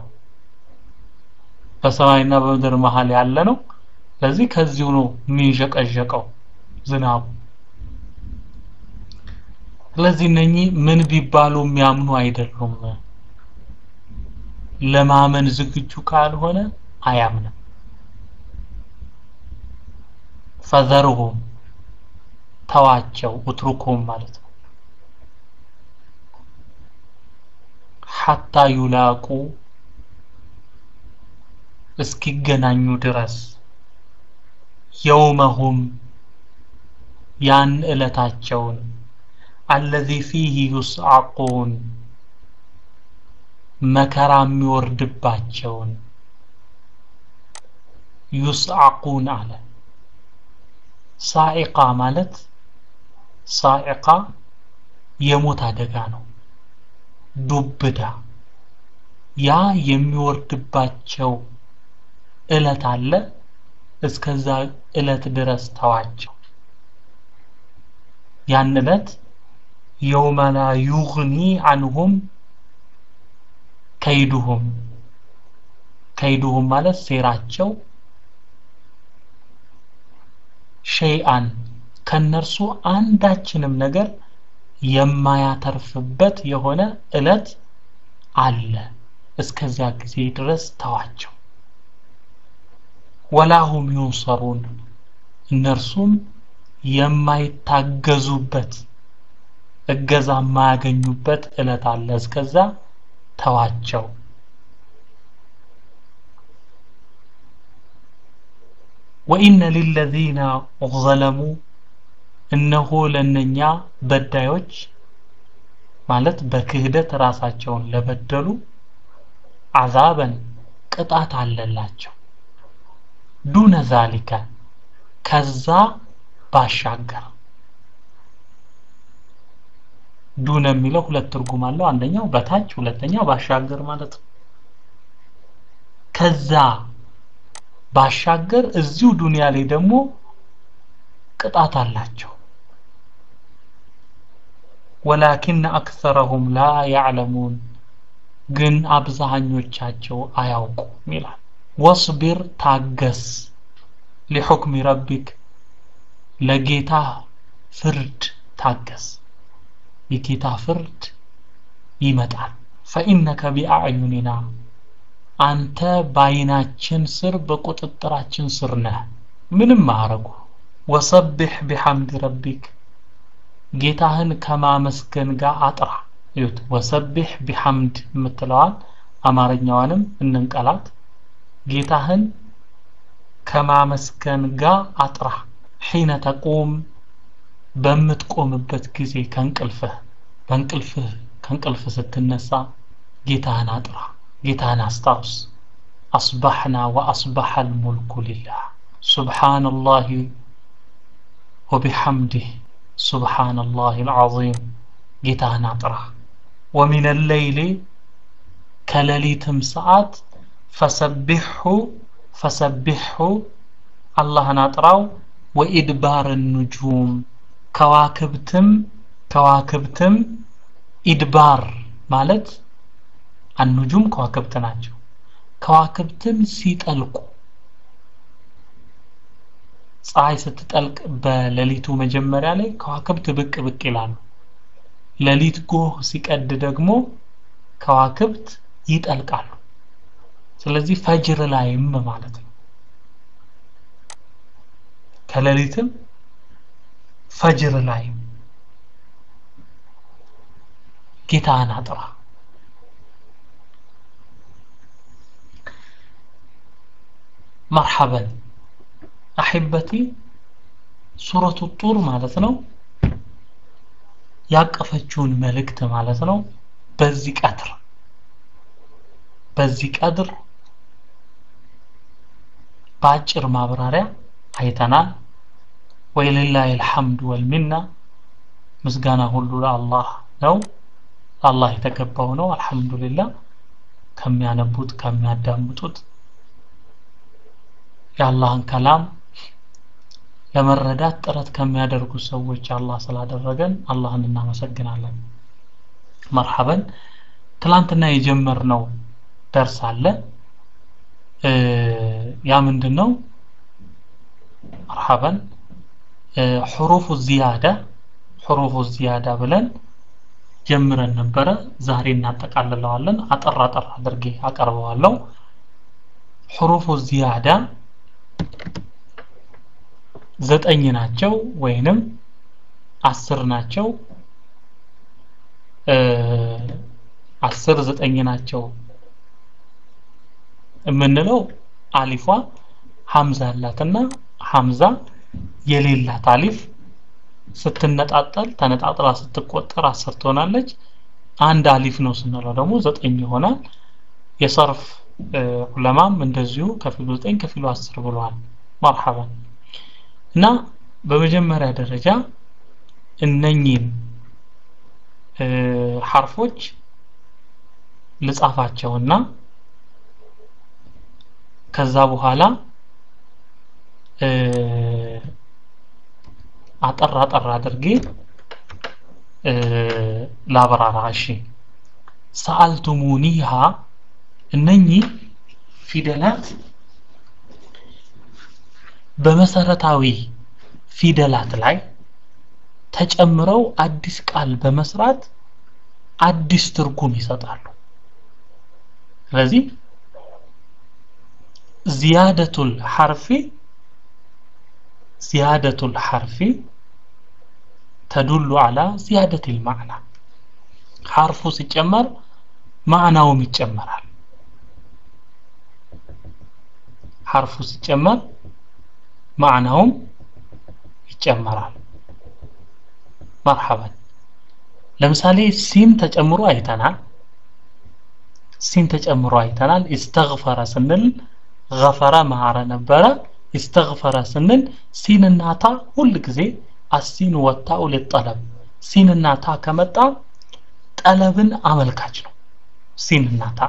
በሰማይና በምድር መሃል ያለ ነው ስለዚህ ከዚሁ ነው የሚንዠቀዠቀው ዝናቡ ስለዚህ እነኚህ ምን ቢባሉ የሚያምኑ አይደሉም ለማመን ዝግጁ ካልሆነ አያምንም ፈዘርሁም ተዋቸው ውትሩኩም ማለት ነው ሐታ ዩላቁ እስኪገናኙ ድረስ የውመሁም ያን ዕለታቸውን አለዚ ፊህ ዩስዓቁን መከራ የሚወርድባቸውን ዩስዓቁን አለ ሳኢቃ ማለት ሳኢቃ የሞት አደጋ ነው ዱብዳ ያ የሚወርድባቸው እለት አለ እስከዛ እለት ድረስ ተዋቸው ያን እለት የውመ ላ ዩግኒ አንሁም ከይዱሁም ከይዱሁም ማለት ሴራቸው ሸይአን ከነርሱ አንዳችንም ነገር የማያተርፍበት የሆነ እለት አለ እስከዚያ ጊዜ ድረስ ተዋቸው ወላሁም ዩንሰሩን እነርሱም የማይታገዙበት እገዛ የማያገኙበት እለት አለ እስከዛ ተዋቸው ወኢነ ሊለዚነ ዘለሙ እነሆ ለነኛ በዳዮች ማለት በክህደት ራሳቸውን ለበደሉ አዛበን ቅጣት አለላቸው ዱነ ዛሊከ ከዛ ባሻገር ዱነ የሚለው ሁለት ትርጉም አለው አንደኛው በታች ሁለተኛው ባሻገር ማለት ነው ከዛ ባሻገር እዚሁ ዱንያ ላይ ደግሞ ቅጣት አላቸው ወላኪን አክሰረሁም ላ ያዕለሙን ግን አብዛኞቻቸው አያውቁም ይላል ወስቢር ታገስ ሊሑክሚ ረቢክ ለጌታ ፍርድ ታገስ የጌታ ፍርድ ይመጣል ፈኢነከ ቢአዕዩኒና አንተ በአይናችን ስር በቁጥጥራችን ስር ነህ ምንም ማረጉ ወሰብሕ ቢሐምድ ረቢክ ጌታህን ከማመስገን ጋር አጥራ ይሁት ወሰብሕ ቢሐምድ የምትለዋል አማርኛዋንም እንንቀላት ጌታህን ከማመስገን ጋር አጥራ ሒነ ተቁም በምትቆምበት ጊዜ ከእንቅልፍህ በእንቅልፍህ ከእንቅልፍ ስትነሳ ጌታህን አጥራ ጌታህን አስታውስ አስባሕና ወአስባሐ ልሙልኩ ሊላህ سبحان الله وبحمده سبحان الله العظيم ጌታህን አጥራ ومن الليل ከሌሊትም ሰዓት ፈሰቢሑ ፈሰቢሑ አላህን አጥራው ወኢድባር ኑጁም ከዋክብትም ከዋክብትም ኢድባር ማለት አኑጁም ከዋክብት ናቸው ከዋክብትም ሲጠልቁ ፀሐይ ስትጠልቅ በሌሊቱ መጀመሪያ ላይ ከዋክብት ብቅ ብቅ ይላሉ ሌሊት ጎህ ሲቀድ ደግሞ ከዋክብት ይጠልቃሉ ስለዚህ ፈጅር ላይም ማለት ነው ከሌሊትም ፈጅር ላይም ጌታህን አጥራ መርሐበን አሕበቲ ሱረቱ ጡር ማለት ነው ያቀፈችውን መልእክት ማለት ነው በዚህ ቀድር በዚህ ቀድር በአጭር ማብራሪያ አይተናል ወይልላህ ልሐምድ ወልሚና ምስጋና ሁሉ ለአላህ ነው አላህ የተገባው ነው አልহামዱሊላህ ከሚያነቡት ከሚያዳምጡት የአላህን ከላም ለመረዳት ጥረት ከሚያደርጉ ሰዎች አላህ ስላደረገን አላህን እናመሰግናለን መርሐበን ትላንትና የጀመርነው ደርስ አለ ያ ምንድነው መርሐበን حروف الزيادة حروف الزيادة ብለን ጀምረን ነበረ ዛሬ እናጠቃልለዋለን አጠር አጠር አድርጌ አቀርበዋለሁ حروف الزيادة ዘጠኝ ናቸው ወይንም አስር ናቸው አስር ዘጠኝ ናቸው የምንለው አሊፏ ሀምዛ አላትና ሀምዛ የሌላት አሊፍ ስትነጣጠል ተነጣጥላ ስትቆጠር አስር ትሆናለች አንድ አሊፍ ነው ስንለው ደግሞ ዘጠኝ ይሆናል የሰርፍ ዑለማም እንደዚሁ ከፊሉ ዘጠኝ ከፊሉ አስር ብለዋል መርሐበን እና በመጀመሪያ ደረጃ እነኚህን ሐርፎች ልጻፋቸውና ከዛ በኋላ አጠር አጠር አድርጌ ላብራራ እሺ ሰአልቱሙኒሃ እነኚህ ፊደላት በመሰረታዊ ፊደላት ላይ ተጨምረው አዲስ ቃል በመስራት አዲስ ትርጉም ይሰጣሉ ስለዚህ ዚያደቱል ሐርፊ ዚያደቱል ሐርፊ ተዱሉ አላ ዚያደቲል ማዕና ሐርፉ ሲጨመር ማዕናውም ይጨመራል ሐርፉ ሲጨመር ማዕናውም ይጨመራል መርሐበን ለምሳሌ ሲን ተጨምሮ አይተናል ሲን ተጨምሮ አይተናል ኢስተግፈረ ስንል ገፈረ ማረ ነበረ ኢስተግፈረ ስንል ሲንና ታ ሁል ጊዜ አሲን ወታኡ ሊጠለብ ሲንና ታ ከመጣ ጠለብን አመልካች ነው ሲንና ታ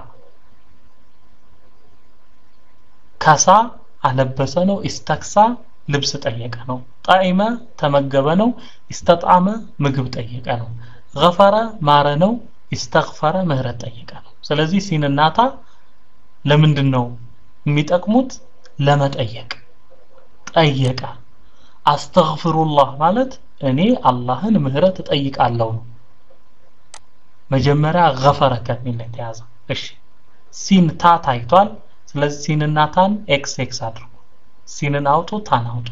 ከሳ አለበሰ ነው ኢስተክሳ ልብስ ጠየቀ ነው ጣዕመ ተመገበ ነው ኢስተጣመ ምግብ ጠየቀ ነው ገፈረ ማረ ነው ኢስተግፈረ ምህረት ጠየቀ ነው ስለዚህ ሲንናታ ለምንድን ነው የሚጠቅሙት ለመጠየቅ ጠየቀ አስተግፍሩላህ ማለት እኔ አላህን ምህረት እጠይቃለሁ ነው መጀመሪያ ገፈረ ከሚል የተያዘ እሺ ሲን ታ ታይቷል ስለዚህ ሲንና ታን ኤክስ ኤክስ አድርጉ ሲንን አውጡ ታን አውጡ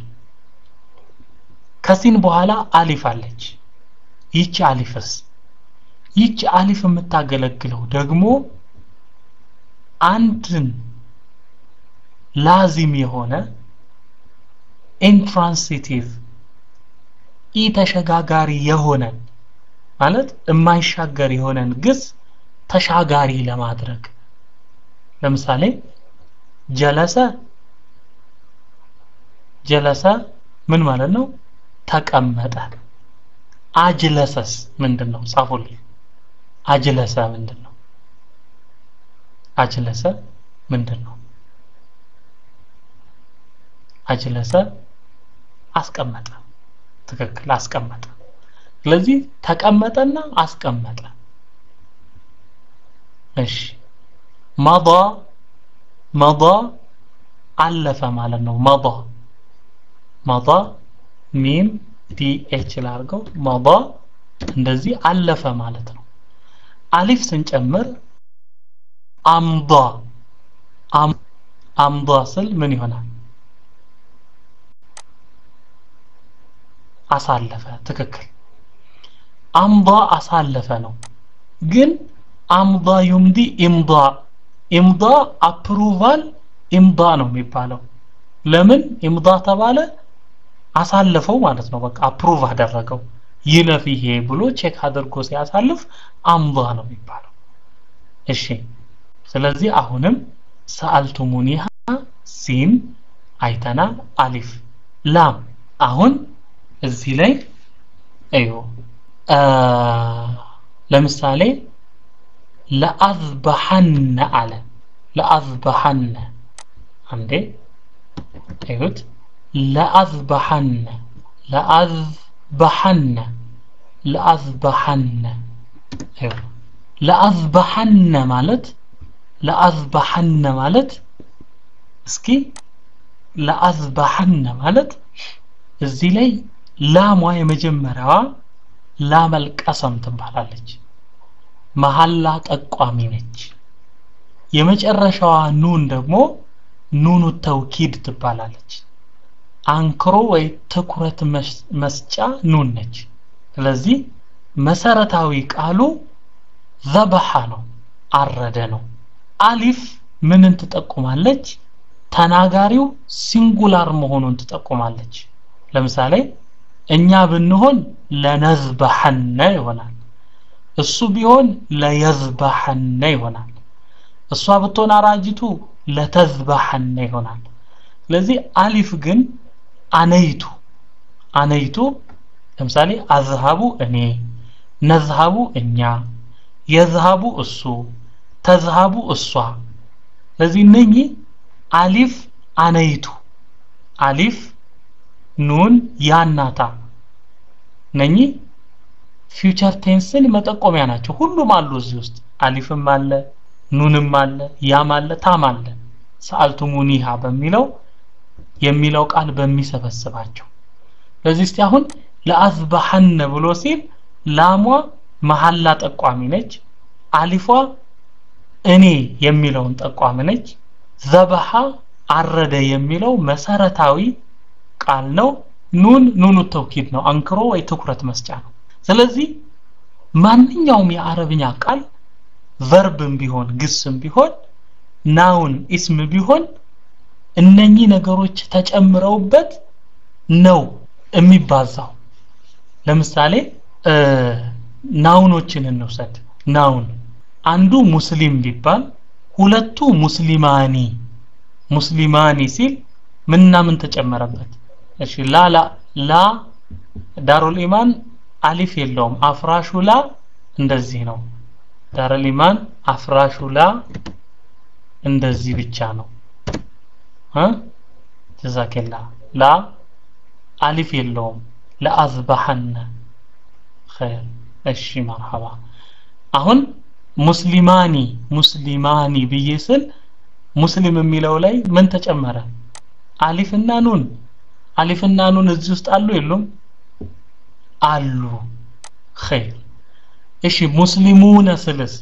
ከሲን በኋላ አሊፍ አለች ይቺ አሊፍስ ይቺ አሊፍ የምታገለግለው ደግሞ አንድን ላዚም የሆነ ኢንትራንሲቲቭ ኢ ተሸጋጋሪ የሆነን ማለት የማይሻገር የሆነን ግስ ተሻጋሪ ለማድረግ ለምሳሌ ጀለሰ ጀለሰ ምን ማለት ነው ተቀመጠ አጅለሰስ ምንድን ነው ጻፉልኝ አጅለሰ ምንድን ነው አጅለሰ ምንድን ነው አጅለሰ አስቀመጠ ትክክል አስቀመጠ ስለዚህ ተቀመጠና አስቀመጠ እሺ መض መض አለፈ ማለት ነው መض መض ሚም ዲ ኤች ላርገው መض እንደዚህ አለፈ ማለት ነው አሊፍ ስንጨምር አምض አምض ስል ምን ይሆናል አሳለፈ ትክክል አምض አሳለፈ ነው ግን አምض ዩምዲ ኢምض ኢምض አፕሩቫል ኢምض ነው የሚባለው ለምን ኢምض ተባለ አሳለፈው ማለት ነው በቃ አፕሩቭ አደረገው ይለፍ ይሄ ብሎ ቼክ አድርጎ ሲያሳልፍ አምض ነው የሚባለው እሺ ስለዚህ አሁንም ሰአልቱሙኒሃ ሲን አይተናል አሊፍ ላም አሁን እዚህ ላይ እዩ ለምሳሌ ለአዝበሐነ አለ ለአዝበሐነ አንዴ እዩት ለአዝበሐነ ለአዝበሐነ ለአዝበሐነ ለአዝበሐነ ማለት ለአዝበሐነ ማለት እስኪ ለአዝበሐነ ማለት እዚህ ላይ ላሟ የመጀመሪያዋ ላመል ቀሰም ትባላለች መሐላ ጠቋሚ ነች የመጨረሻዋ ኑን ደግሞ ኑኑ ተውኪድ ትባላለች አንክሮ ወይ ትኩረት መስጫ ኑን ነች ስለዚህ መሰረታዊ ቃሉ ዘበሐ ነው አረደ ነው አሊፍ ምንን ትጠቁማለች ተናጋሪው ሲንጉላር መሆኑን ትጠቁማለች ለምሳሌ እኛ ብንሆን ለነዝበሐነ ይሆናል እሱ ቢሆን ለየዝበሐነ ይሆናል እሷ ብትሆን አራጅቱ ለተዝበሐነ ይሆናል ስለዚህ አሊፍ ግን አነይቱ አነይቱ ለምሳሌ አዝሃቡ እኔ ነዝሃቡ እኛ የዝሃቡ እሱ ተዝሃቡ እሷ ስለዚህ እነኚህ አሊፍ አነይቱ አሊፍ ኑን ያናታ እነኚህ ፊውቸር ቴንስን መጠቆሚያ ናቸው ሁሉም አሉ እዚህ ውስጥ አሊፍም አለ ኑንም አለ ያም አለ ታም አለ ሰአልቱሙኒሃ በሚለው የሚለው ቃል በሚሰበስባቸው ስለዚህ እስቲ አሁን ለአዝባሐነ ብሎ ሲል ላሟ መሐላ ጠቋሚ ነች አሊፏ እኔ የሚለውን ጠቋሚ ነች ዘበሐ አረደ የሚለው መሰረታዊ ቃል ነው ኑን ኑኑ ተውኪድ ነው አንክሮ ወይ ትኩረት መስጫ ነው ስለዚህ ማንኛውም የአረብኛ ቃል ቨርብም ቢሆን ግስም ቢሆን ናውን ኢስም ቢሆን እነኚህ ነገሮች ተጨምረውበት ነው የሚባዛው ለምሳሌ ናውኖችን እንውሰድ ናውን አንዱ ሙስሊም ቢባል ሁለቱ ሙስሊማኒ ሙስሊማኒ ሲል ምንና ምን ተጨመረበት እሺ ላ ላ ላ ዳሩል ኢማን አሊፍ የለውም አፍራሹ ላ እንደዚህ ነው ዳሩል ኢማን አፍራሹ ላ እንደዚህ ብቻ ነው እ ጀዛከላ ላ አሊፍ የለውም ለአዝባሐነ ኸይር እሺ መርሐባ አሁን ሙስሊማኒ ሙስሊማኒ ብዬ ስል ሙስሊም የሚለው ላይ ምን ተጨመረ አሊፍና ኑን አሊፍና ኑን እዚህ ውስጥ አሉ የሉም አሉ ኸይር እሺ ሙስሊሙነ ስልስ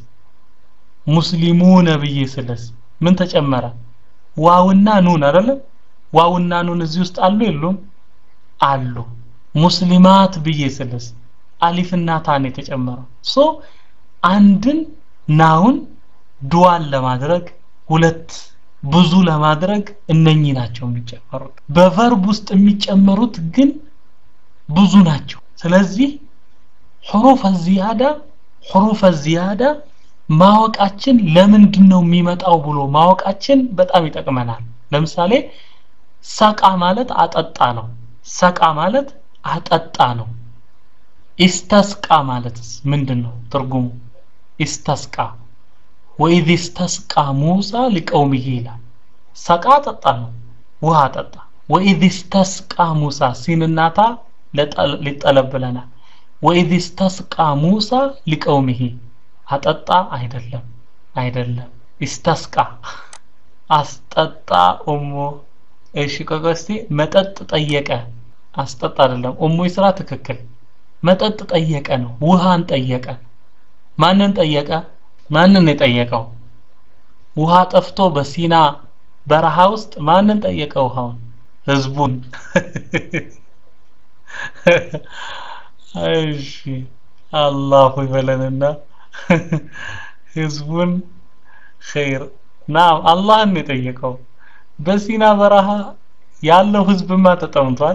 ሙስሊሙነ ብዬ ስልስ ምን ተጨመረ ዋውና ኑን አይደለም ዋውና ኑን እዚህ ውስጥ አሉ የሉም አሉ ሙስሊማት ብዬ ስልስ አሊፍና ታን የተጨመረው ሶ አንድን ናውን ዱዋን ለማድረግ ሁለት ብዙ ለማድረግ እነኚህ ናቸው የሚጨመሩት በቨርብ ውስጥ የሚጨመሩት ግን ብዙ ናቸው ስለዚህ ሕሩፈ ዚያዳ ሕሩፈ ዚያዳ ማወቃችን ለምንድን ነው የሚመጣው ብሎ ማወቃችን በጣም ይጠቅመናል ለምሳሌ ሰቃ ማለት አጠጣ ነው ሰቃ ማለት አጠጣ ነው ኢስተስቃ ማለትስ ምንድን ነው ትርጉሙ ኢስተስቃ ወኢዝ ኢስተስቃ ሙሳ ሊቀውሚሂ ይላል ሰቃ ጠጣ ነው ውሃ ጠጣ ወኢዝ ኢስተስቃ ሙሳ ሲንናታ ሊጠለብ ብለናል ወኢዝ ኢስተስቃ ሙሳ ሊቀውሚሂ አጠጣ አይደለም አይደለም ኢስተስቃ አስጠጣ ኡሙ እሺ ቆቆስቲ መጠጥ ጠየቀ አስጠጣ አይደለም ኡሙ ስራ ትክክል መጠጥ ጠየቀ ነው ውሃን ጠየቀ ማንን ጠየቀ ማንን የጠየቀው ውሃ ጠፍቶ በሲና በረሃ ውስጥ ማንን ጠየቀ ውሃውን ህዝቡን እሺ አላሁ ይበለንና ህዝቡን ኸይር ናም አላህን የጠየቀው በሲና በረሃ ያለው ህዝብማ ተጠምቷል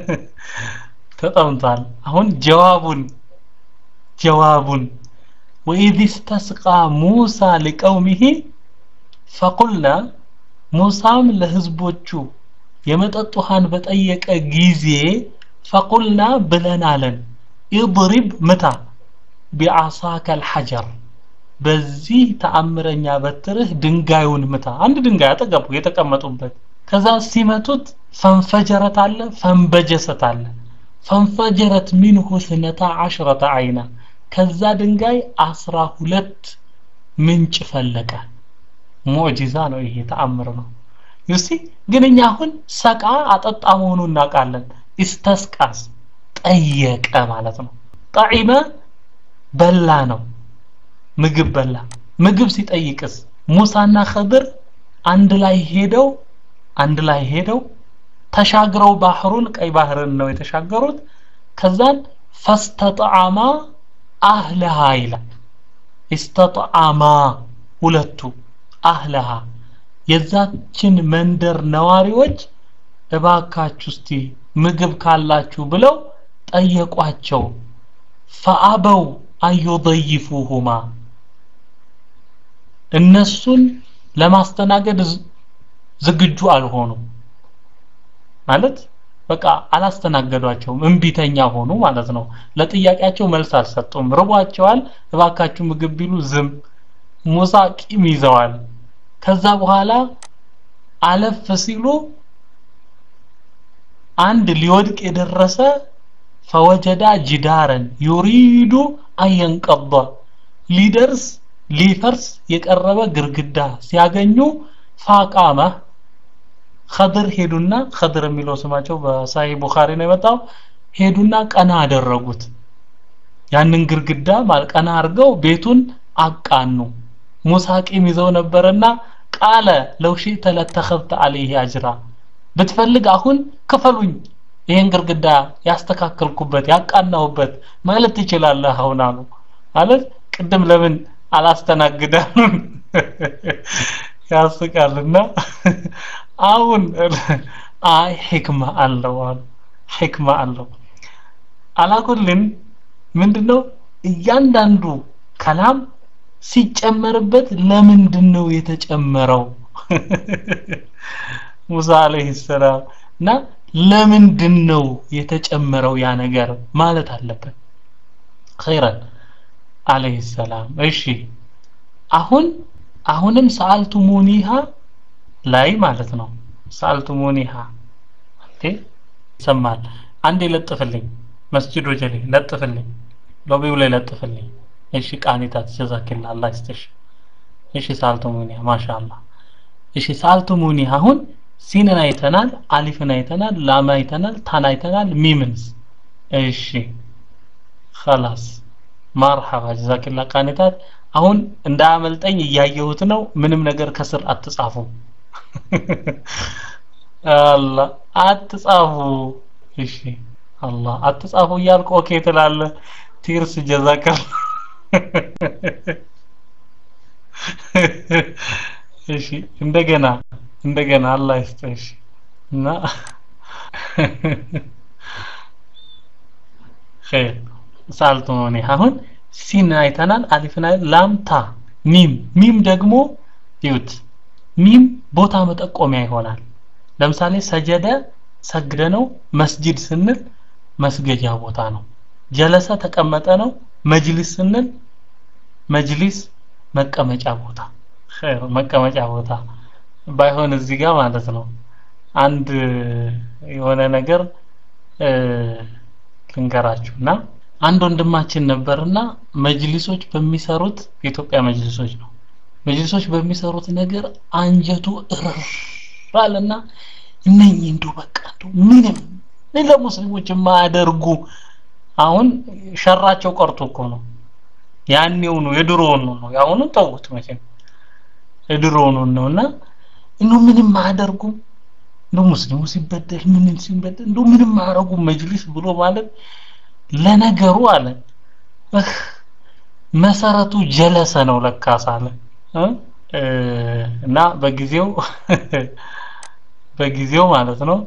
ተጠምቷል አሁን ጀዋቡን ጀዋቡን ወኢዝ ኢስተስቃ ሙሳ ሊቀውሚሂ ፈቁልና ሙሳም ለህዝቦቹ የመጠጥ ውሃን በጠየቀ ጊዜ ፈቁልና ብለን አለን ኢድሪብ ምታ ቢዓሳከ አልሐጀር በዚህ ተአምረኛ በትርህ ድንጋዩን ምታ አንድ ድንጋይ አጠገቡ የተቀመጡበት ከዛ ሲመቱት ፈንፈጀረት አለ ፈንበጀሰት አለ ፈንፈጀረት ሚንሁ ስነታ አሽረተ አይና ከዛ ድንጋይ አስራ ሁለት ምንጭ ፈለቀ ሙዕጂዛ ነው ይሄ ተአምር ነው ዩሲ ግን እኛ አሁን ሰቃ አጠጣ መሆኑን እናውቃለን ኢስተስቃስ ጠየቀ ማለት ነው ጣዒመ በላ ነው ምግብ በላ ምግብ ሲጠይቅስ ሙሳና ኸድር አንድ ላይ ሄደው አንድ ላይ ሄደው ተሻግረው ባህሩን ቀይ ባህርን ነው የተሻገሩት ከዛን ፈስተጣዓማ አህለሃ ይላል ኢስተጣዓማ ሁለቱ አህለሃ የዛችን መንደር ነዋሪዎች እባካችሁ እስቲ ምግብ ካላችሁ ብለው ጠየቋቸው ፈአበው አዩضይፉሁማ እነሱን ለማስተናገድ ዝግጁ አልሆኑም ማለት በቃ አላስተናገዷቸውም እንቢተኛ ሆኑ ማለት ነው ለጥያቄያቸው መልስ አልሰጡም ርቧቸዋል እባካችሁ ምግብ ቢሉ ዝም ሙሳ ቂም ይዘዋል ከዛ በኋላ አለፍ ሲሉ አንድ ሊወድቅ የደረሰ ፈወጀዳ ጅዳረን ዩሪዱ አየንቀض ሊደርስ ሊፈርስ የቀረበ ግርግዳ ሲያገኙ ፋቃመ ኸድር ሄዱና ኸድር የሚለው ስማቸው በሳሂህ ቡኻሪ ነው የመጣው ሄዱና ቀና አደረጉት ያንን ግርግዳ ቀና አድርገው ቤቱን አቃኑ ሙሳ ቂም ይዘው ነበርና ቃለ ለው ሺእተ ለተኸዝተ አለይህ አጅራ ብትፈልግ አሁን ክፈሉኝ ይህን ግርግዳ ያስተካከልኩበት ያቃናውበት ማለት ትችላለህ አሁን አሉ ማለት ቅድም ለምን አላስተናግዳሉን ያስቃልና አሁን አይ ሕክማ አለው አሉ ሕክማ አለው አላኩልን ምንድነው እያንዳንዱ ከላም ሲጨመርበት ለምንድን ነው የተጨመረው ሙሳ አለይሂ ሰላም እና ለምንድን ነው የተጨመረው ያ ነገር ማለት አለበት ኸይረን አለይሂ ሰላም እሺ አሁን አሁንም ሰአልቱሙኒሃ ላይ ማለት ነው ሰአልቱሙኒሃ እንዴ ይሰማል አንዴ ለጥፍልኝ መስጂድ ወጀሌ ለጥፍልኝ ሎቢው ላይ ለጥፍልኝ እሺ ቃኒታት ጀዛኪላ አላህ ይስጥሽ እሺ ሰአልቱሙኒሃ ማሻአላህ እሺ ሰአልቱሙኒሃ አሁን ሲንን አይተናል አሊፍን አይተናል ላም አይተናል ታን አይተናል ሚምንስ እሺ خلاص ማርሐባ ጀዛኪላ ቃኒታት አሁን እንዳያመልጠኝ እያየሁት ነው ምንም ነገር ከስር አትጻፉ አላህ አትጻፉ እሺ አላህ አትጻፉ እያልኩ ኦኬ ትላለ ቲርስ ጀዛከል እሺ እንደገና እንደገና አላህ ይስጥሽ እና ኸይር ሳልቶኒ አሁን ሲን አይተናል አሊፍና ላምታ ሚም ሚም ደግሞ ይዩት ሚም ቦታ መጠቆሚያ ይሆናል ለምሳሌ ሰጀደ ሰግደ ነው መስጂድ ስንል መስገጃ ቦታ ነው ጀለሰ ተቀመጠ ነው መጅሊስ ስንል መጅሊስ መቀመጫ ቦታ ኸይር መቀመጫ ቦታ ባይሆን እዚህ ጋር ማለት ነው አንድ የሆነ ነገር ልንገራችሁና አንድ ወንድማችን ነበርና መጅሊሶች በሚሰሩት የኢትዮጵያ መጅሊሶች ነው መጅሊሶች በሚሰሩት ነገር አንጀቱ እርራልና እነኚህ እንደው በቃ እንደው ምንም ለሙስሊሞች የማያደርጉ አሁን ሸራቸው ቀርቶ እኮ ነው ያኔው ነው የድሮውን ነው ያሁኑ ተውት መቼም የድሮውን ነውና እንዶ ምንም አያደርጉም እንዶ ሙስሊሙ ሲበደል ምንም ሲበደል እንዶ ምንም አያደርጉም መጅሊስ ብሎ ማለት ለነገሩ አለ መሰረቱ ጀለሰ ነው ለካስ አለ እና በጊዜው በጊዜው ማለት ነው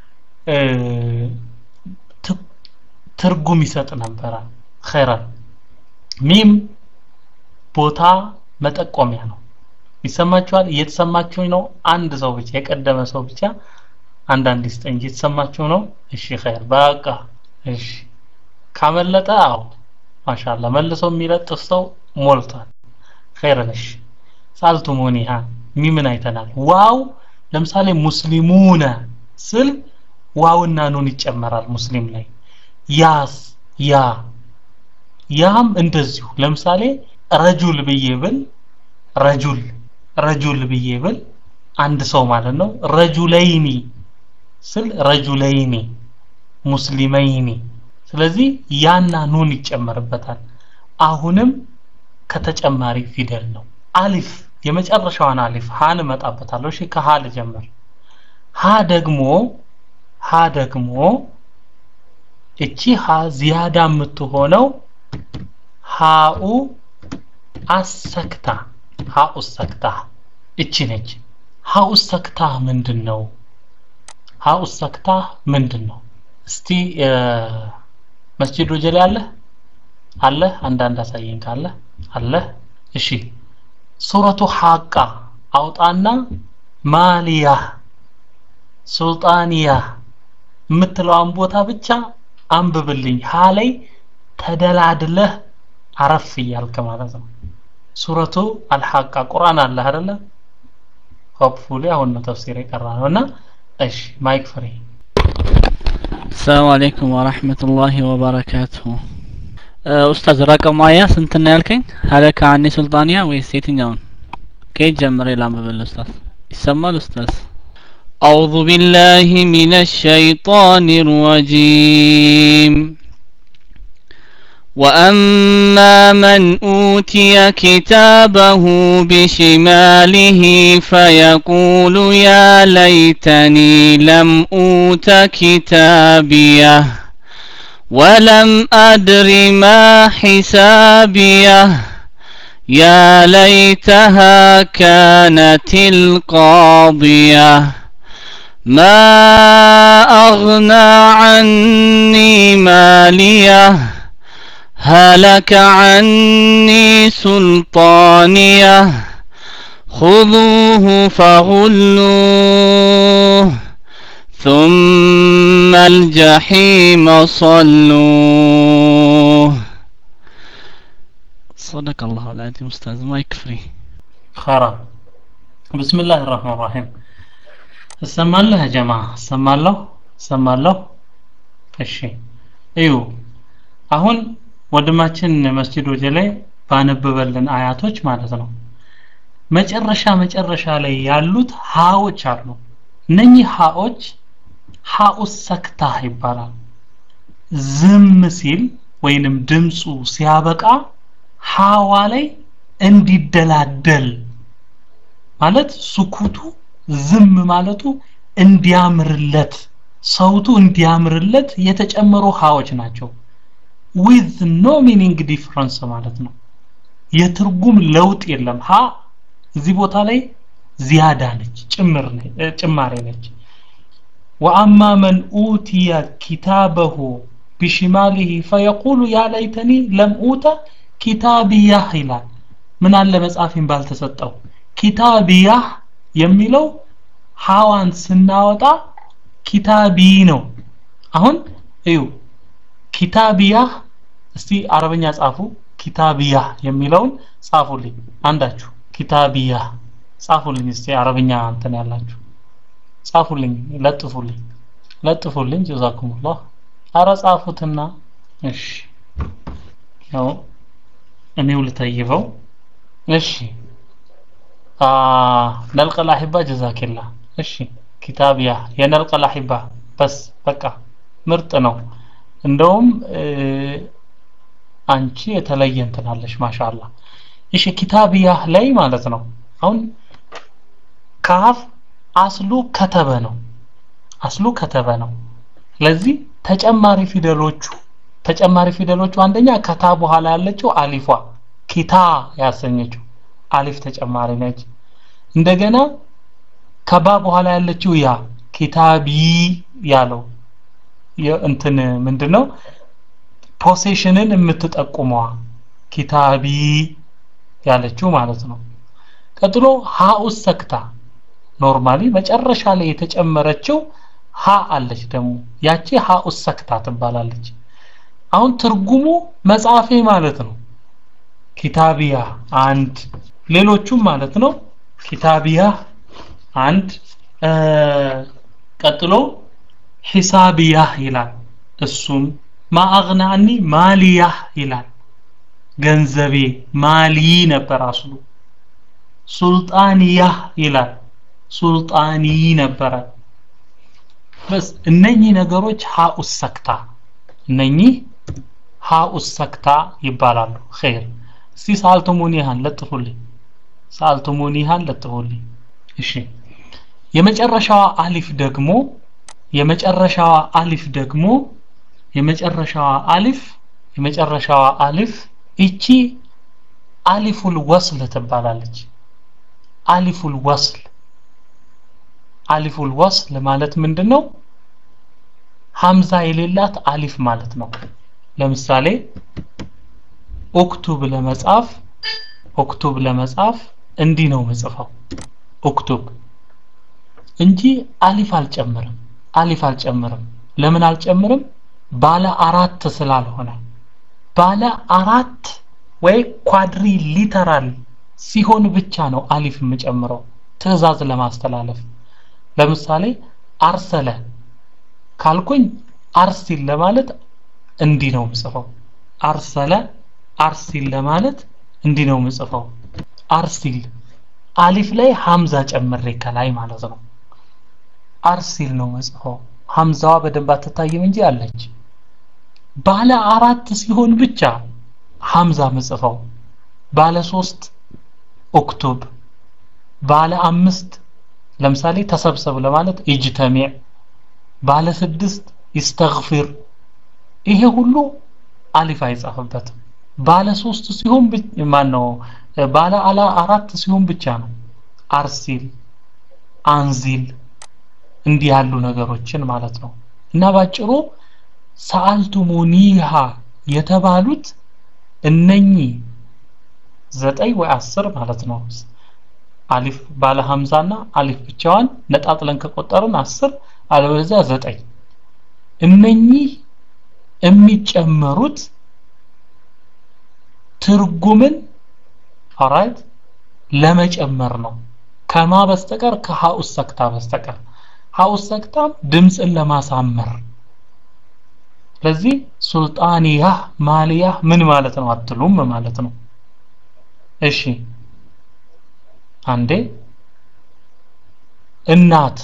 ትርጉም ይሰጥ ነበረ ኸይራን ሚም ቦታ መጠቆሚያ ነው ይሰማችኋል እየተሰማችሁኝ ነው አንድ ሰው ብቻ የቀደመ ሰው ብቻ አንዳንድ ይስጠኝ እየተሰማችሁ ነው እሺ ኸይር በቃ እሺ ካመለጠ አዎ ማሻአላ መልሶ የሚለጥፍ ሰው ሞልቷል ኸይር ነሽ ሳልቱሙኒሃ ሚምን አይተናል ዋው ለምሳሌ ሙስሊሙነ ስል ዋውና ኑን ይጨመራል ሙስሊም ላይ ያስ ያ ያም እንደዚሁ ለምሳሌ ረጁል ብዬ ብል ረጁል ረጁል ብዬ ብል አንድ ሰው ማለት ነው ረጁለይኒ ስል ረጁለይኒ ሙስሊመይኒ ስለዚህ ያና ኑን ይጨመርበታል አሁንም ከተጨማሪ ፊደል ነው አሊፍ የመጨረሻዋን አሊፍ ሃን እመጣበታለሁ እሺ ከሃ ልጀምር ሃ ደግሞ ሃ ደግሞ እቺ ሃ ዚያዳ የምትሆነው ሃኡ አሰክታ ሃኡ ሰክታ እቺ ነች ሃኡ ሰክታ ምንድን ነው ሃኡ ሰክታ ምንድን ነው እስቲ መስጂድ ወጀሌ አለ አለ አንዳንድ አሳየን ካለ አለ እሺ ሱረቱ ሐቃ አውጣና ማሊያ ሱልጣንያ የምትለዋን ቦታ ብቻ አንብብልኝ ሀ ላይ ተደላድለህ አረፍ እያልክ ማለት ነው ሱረቱ አልሐቃ ቁርአን አለ አይደለ ሆፕፉሊ አሁን ነው ተፍሲር የቀራ ነው እና እሺ ማይክ ፍሪ السلام عليكم ورحمة الله وبركاته ኡስታዝ ረቀሙ አያ ስንት ነው ያልከኝ ሀለከ አኒ ሱልጣንያ ወይስ የትኛውን ከየት ጀምሬ ላንብብል ኡስታዝ ይሰማል ኡስታዝ أعوذ بالله من الشيطان الرجيم وأما من أوتي كتابه بشماله فيقول يا ليتني لم أوت كتابيه ولم أدر ما حسابيه يا ليتها كانت القاضية ما أغنى عني ماليه هلك عني سلطانيه خذوه فغلوه ثم الجحيم صلوه صدق الله العظيم أستاذ ما يكفري خرا بسم الله الرحمن الرحيم እሰማለሁ ያ ጀማ እሰማለሁ እሰማለሁ እሺ እዩ አሁን ወንድማችን መስጂድ ወጀ ላይ ባነበበልን አያቶች ማለት ነው መጨረሻ መጨረሻ ላይ ያሉት ሃዎች አሉ እነኚህ ሃዎች ሃኡ ሰክታ ይባላል ዝም ሲል ወይንም ድምፁ ሲያበቃ ሃዋ ላይ እንዲደላደል ማለት ሱኩቱ ዝም ማለቱ እንዲያምርለት ሰውቱ እንዲያምርለት የተጨመሩ ሃዎች ናቸው ዊዝ ኖ ሚኒንግ ዲፍረንስ ማለት ነው የትርጉም ለውጥ የለም ሀ እዚህ ቦታ ላይ ዚያዳ ነች ጭምር ጭማሬ ነች ወአማ መን ኡቲየ ኪታበሁ ቢሽማሊሂ ፈየቁሉ ያ ለይተኒ ለም ኡተ ኪታቢያህ ይላል ምን አለ መጽሐፊን ባልተሰጠው ኪታቢያህ የሚለው ሀዋን ስናወጣ ኪታቢ ነው አሁን እዩ ኪታቢያህ እስቲ አረበኛ ጻፉ ኪታቢያህ የሚለውን ጻፉልኝ አንዳችሁ ኪታቢያህ ጻፉልኝ እስቲ አረበኛ እንትን ያላችሁ ጻፉልኝ ለጥፉልኝ ለጥፉልኝ ጀዛኩሙላህ አረ ጻፉትና እሺ ያው እኔው ልተይበው እሺ ነልቀል አሂባ ጀዛኪላ እሺ ኪታቢያ የነልቀል አሂባ በስ በቃ ምርጥ ነው እንደውም አንቺ የተለየ እንትናለሽ ማሻአላ እሺ ኪታቢያ ላይ ማለት ነው አሁን ካፍ አስሉ ከተበ ነው አስሉ ከተበ ነው ስለዚህ ተጨማሪ ፊደሎቹ ተጨማሪ ፊደሎቹ አንደኛ ከታ በኋላ ያለችው አሊፏ ኪታ ያሰኘችው አሊፍ ተጨማሪ ነች እንደገና ከባ በኋላ ያለችው ያ ኪታቢ ያለው እንትን ምንድነው ፖሴሽንን የምትጠቁመዋ ኪታቢ ያለችው ማለት ነው ቀጥሎ ሃኡ ሰክታ ኖርማሊ መጨረሻ ላይ የተጨመረችው ሀ አለች ደግሞ ያቺ ሃኡ ሰክታ ትባላለች አሁን ትርጉሙ መጽሐፌ ማለት ነው ኪታቢያ አንድ ሌሎቹም ማለት ነው ኪታቢያ አንድ ቀጥሎ ሒሳቢያ ይላል እሱም ማአግናኒ ማሊያ ይላል ገንዘቤ ማሊ ነበር አስሉ ሱልጣንያ ይላል ሱልጣኒ ነበረ በስ እነኚህ ነገሮች ሀኡስ ሰክታ እነኚህ ሀኡስ ሰክታ ይባላሉ ኸይር እስቲ ሳልቱሙኒሃን ለጥፉልኝ ሳልቱሙኒሃን ለጥፉልኝ እሺ የመጨረሻዋ አሊፍ ደግሞ የመጨረሻዋ አሊፍ ደግሞ የመጨረሻዋ አሊፍ የመጨረሻዋ አሊፍ እቺ አሊፉል ወስል ትባላለች አሊፉል ወስል አሊፉል ወስል ማለት ምንድነው ሀምዛ የሌላት አሊፍ ማለት ነው ለምሳሌ ኦክቱብ ለመጻፍ ኦክቱብ ለመጻፍ እንዲህ ነው ምጽፈው ኦክቱብ እንጂ አሊፍ አልጨምርም አሊፍ አልጨምርም ለምን አልጨምርም ባለ አራት ስላልሆነ ባለ አራት ወይ ኳድሪ ሊተራል ሲሆን ብቻ ነው አሊፍ የምጨምረው ትዕዛዝ ለማስተላለፍ ለምሳሌ አርሰለ ካልኩኝ አርሲል ለማለት እንዲህ ነው ምጽፈው አርሰለ አርሲል ለማለት እንዲህ ነው ምጽፈው አርሲል አሊፍ ላይ ሀምዛ ጨምሬ ከላይ ማለት ነው አርሲል ነው ምጽፈው ሀምዛዋ በደንብ አትታይም እንጂ አለች ባለ አራት ሲሆን ብቻ ሀምዛ ምጽፈው ባለ ሶስት ኦክቶብ ባለ አምስት ለምሳሌ ተሰብሰብ ለማለት ኢጅተሚዕ ባለ ስድስት ይስተግፊር ይሄ ሁሉ አሊፍ አይጻፍበትም ባለ ሶስት ሲሆን ማን ነው ባለ አላ አራት ሲሆን ብቻ ነው አርሲል አንዚል እንዲህ ያሉ ነገሮችን ማለት ነው እና ባጭሩ ሰአልቱሙኒሃ የተባሉት እነኚህ ዘጠኝ ወይ አስር ማለት ነው አሊፍ ባለ ሀምዛና አሊፍ ብቻዋን ነጣጥለን ከቆጠርን አስር አለበለዚያ ዘጠኝ እነኚህ የሚጨመሩት ትርጉምን ኦራይት ለመጨመር ነው ከማ በስተቀር ከሀኡስ ሰክታ በስተቀር ሀኡስ ሰክታም ድምፅን ለማሳመር ስለዚህ ሱልጣንያ ማሊያ ምን ማለት ነው አትሉም ማለት ነው እሺ አንዴ እናት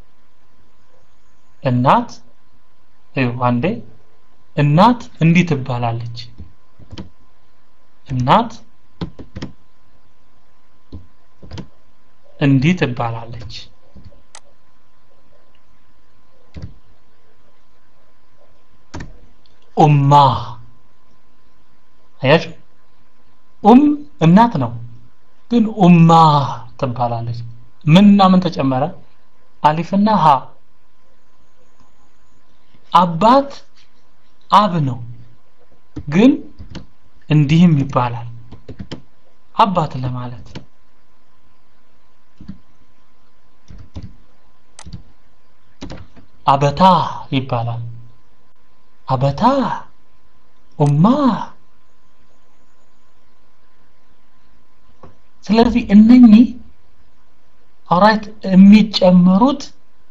እናት እዩ አንዴ እናት እንዲህ ትባላለች እናት እንዲህ ትባላለች ኡማ አያችሁ ኡም እናት ነው ግን ኡማ ትባላለች ምንና ምን ተጨመረ አሊፍና ሀ አባት አብ ነው ግን እንዲህም ይባላል አባት ለማለት አበታ ይባላል አበታ ኡማ ስለዚህ እነኚህ ኦራይት የሚጨመሩት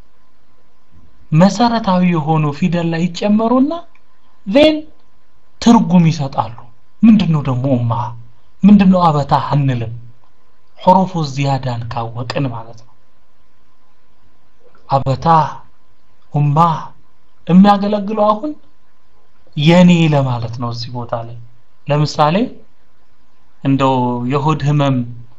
መሰረታዊ የሆኑ ፊደል ላይ ይጨመሩና ዜን ትርጉም ይሰጣሉ ምንድነው ደግሞ ኡማ ምንድነው አበታ አንልም ሑሩፉ ዚያዳን ካወቅን ማለት ነው አበታ ኡማ የሚያገለግለው አሁን የኔ ለማለት ነው እዚህ ቦታ ላይ ለምሳሌ እንደው የሆድ ህመም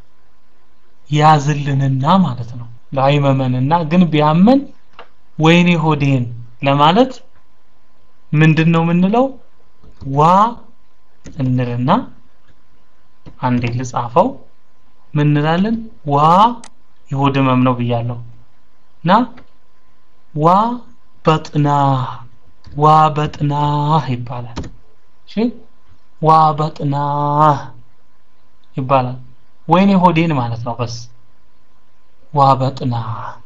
ያዝልንና ማለት ነው ላይመመንና ግን ቢያመን ወይኔ ሆዴን ለማለት ምንድን ነው የምንለው ዋ እንልና አንዴ ልጻፈው ምን እንላለን ዋ የሆድ ህመም ነው ብያለሁ እና ዋ በጥና ዋ በጥና ይባላል እሺ ዋ በጥና ይባላል ወይኔ ሆዴን ማለት ነው በስ ዋ በጥና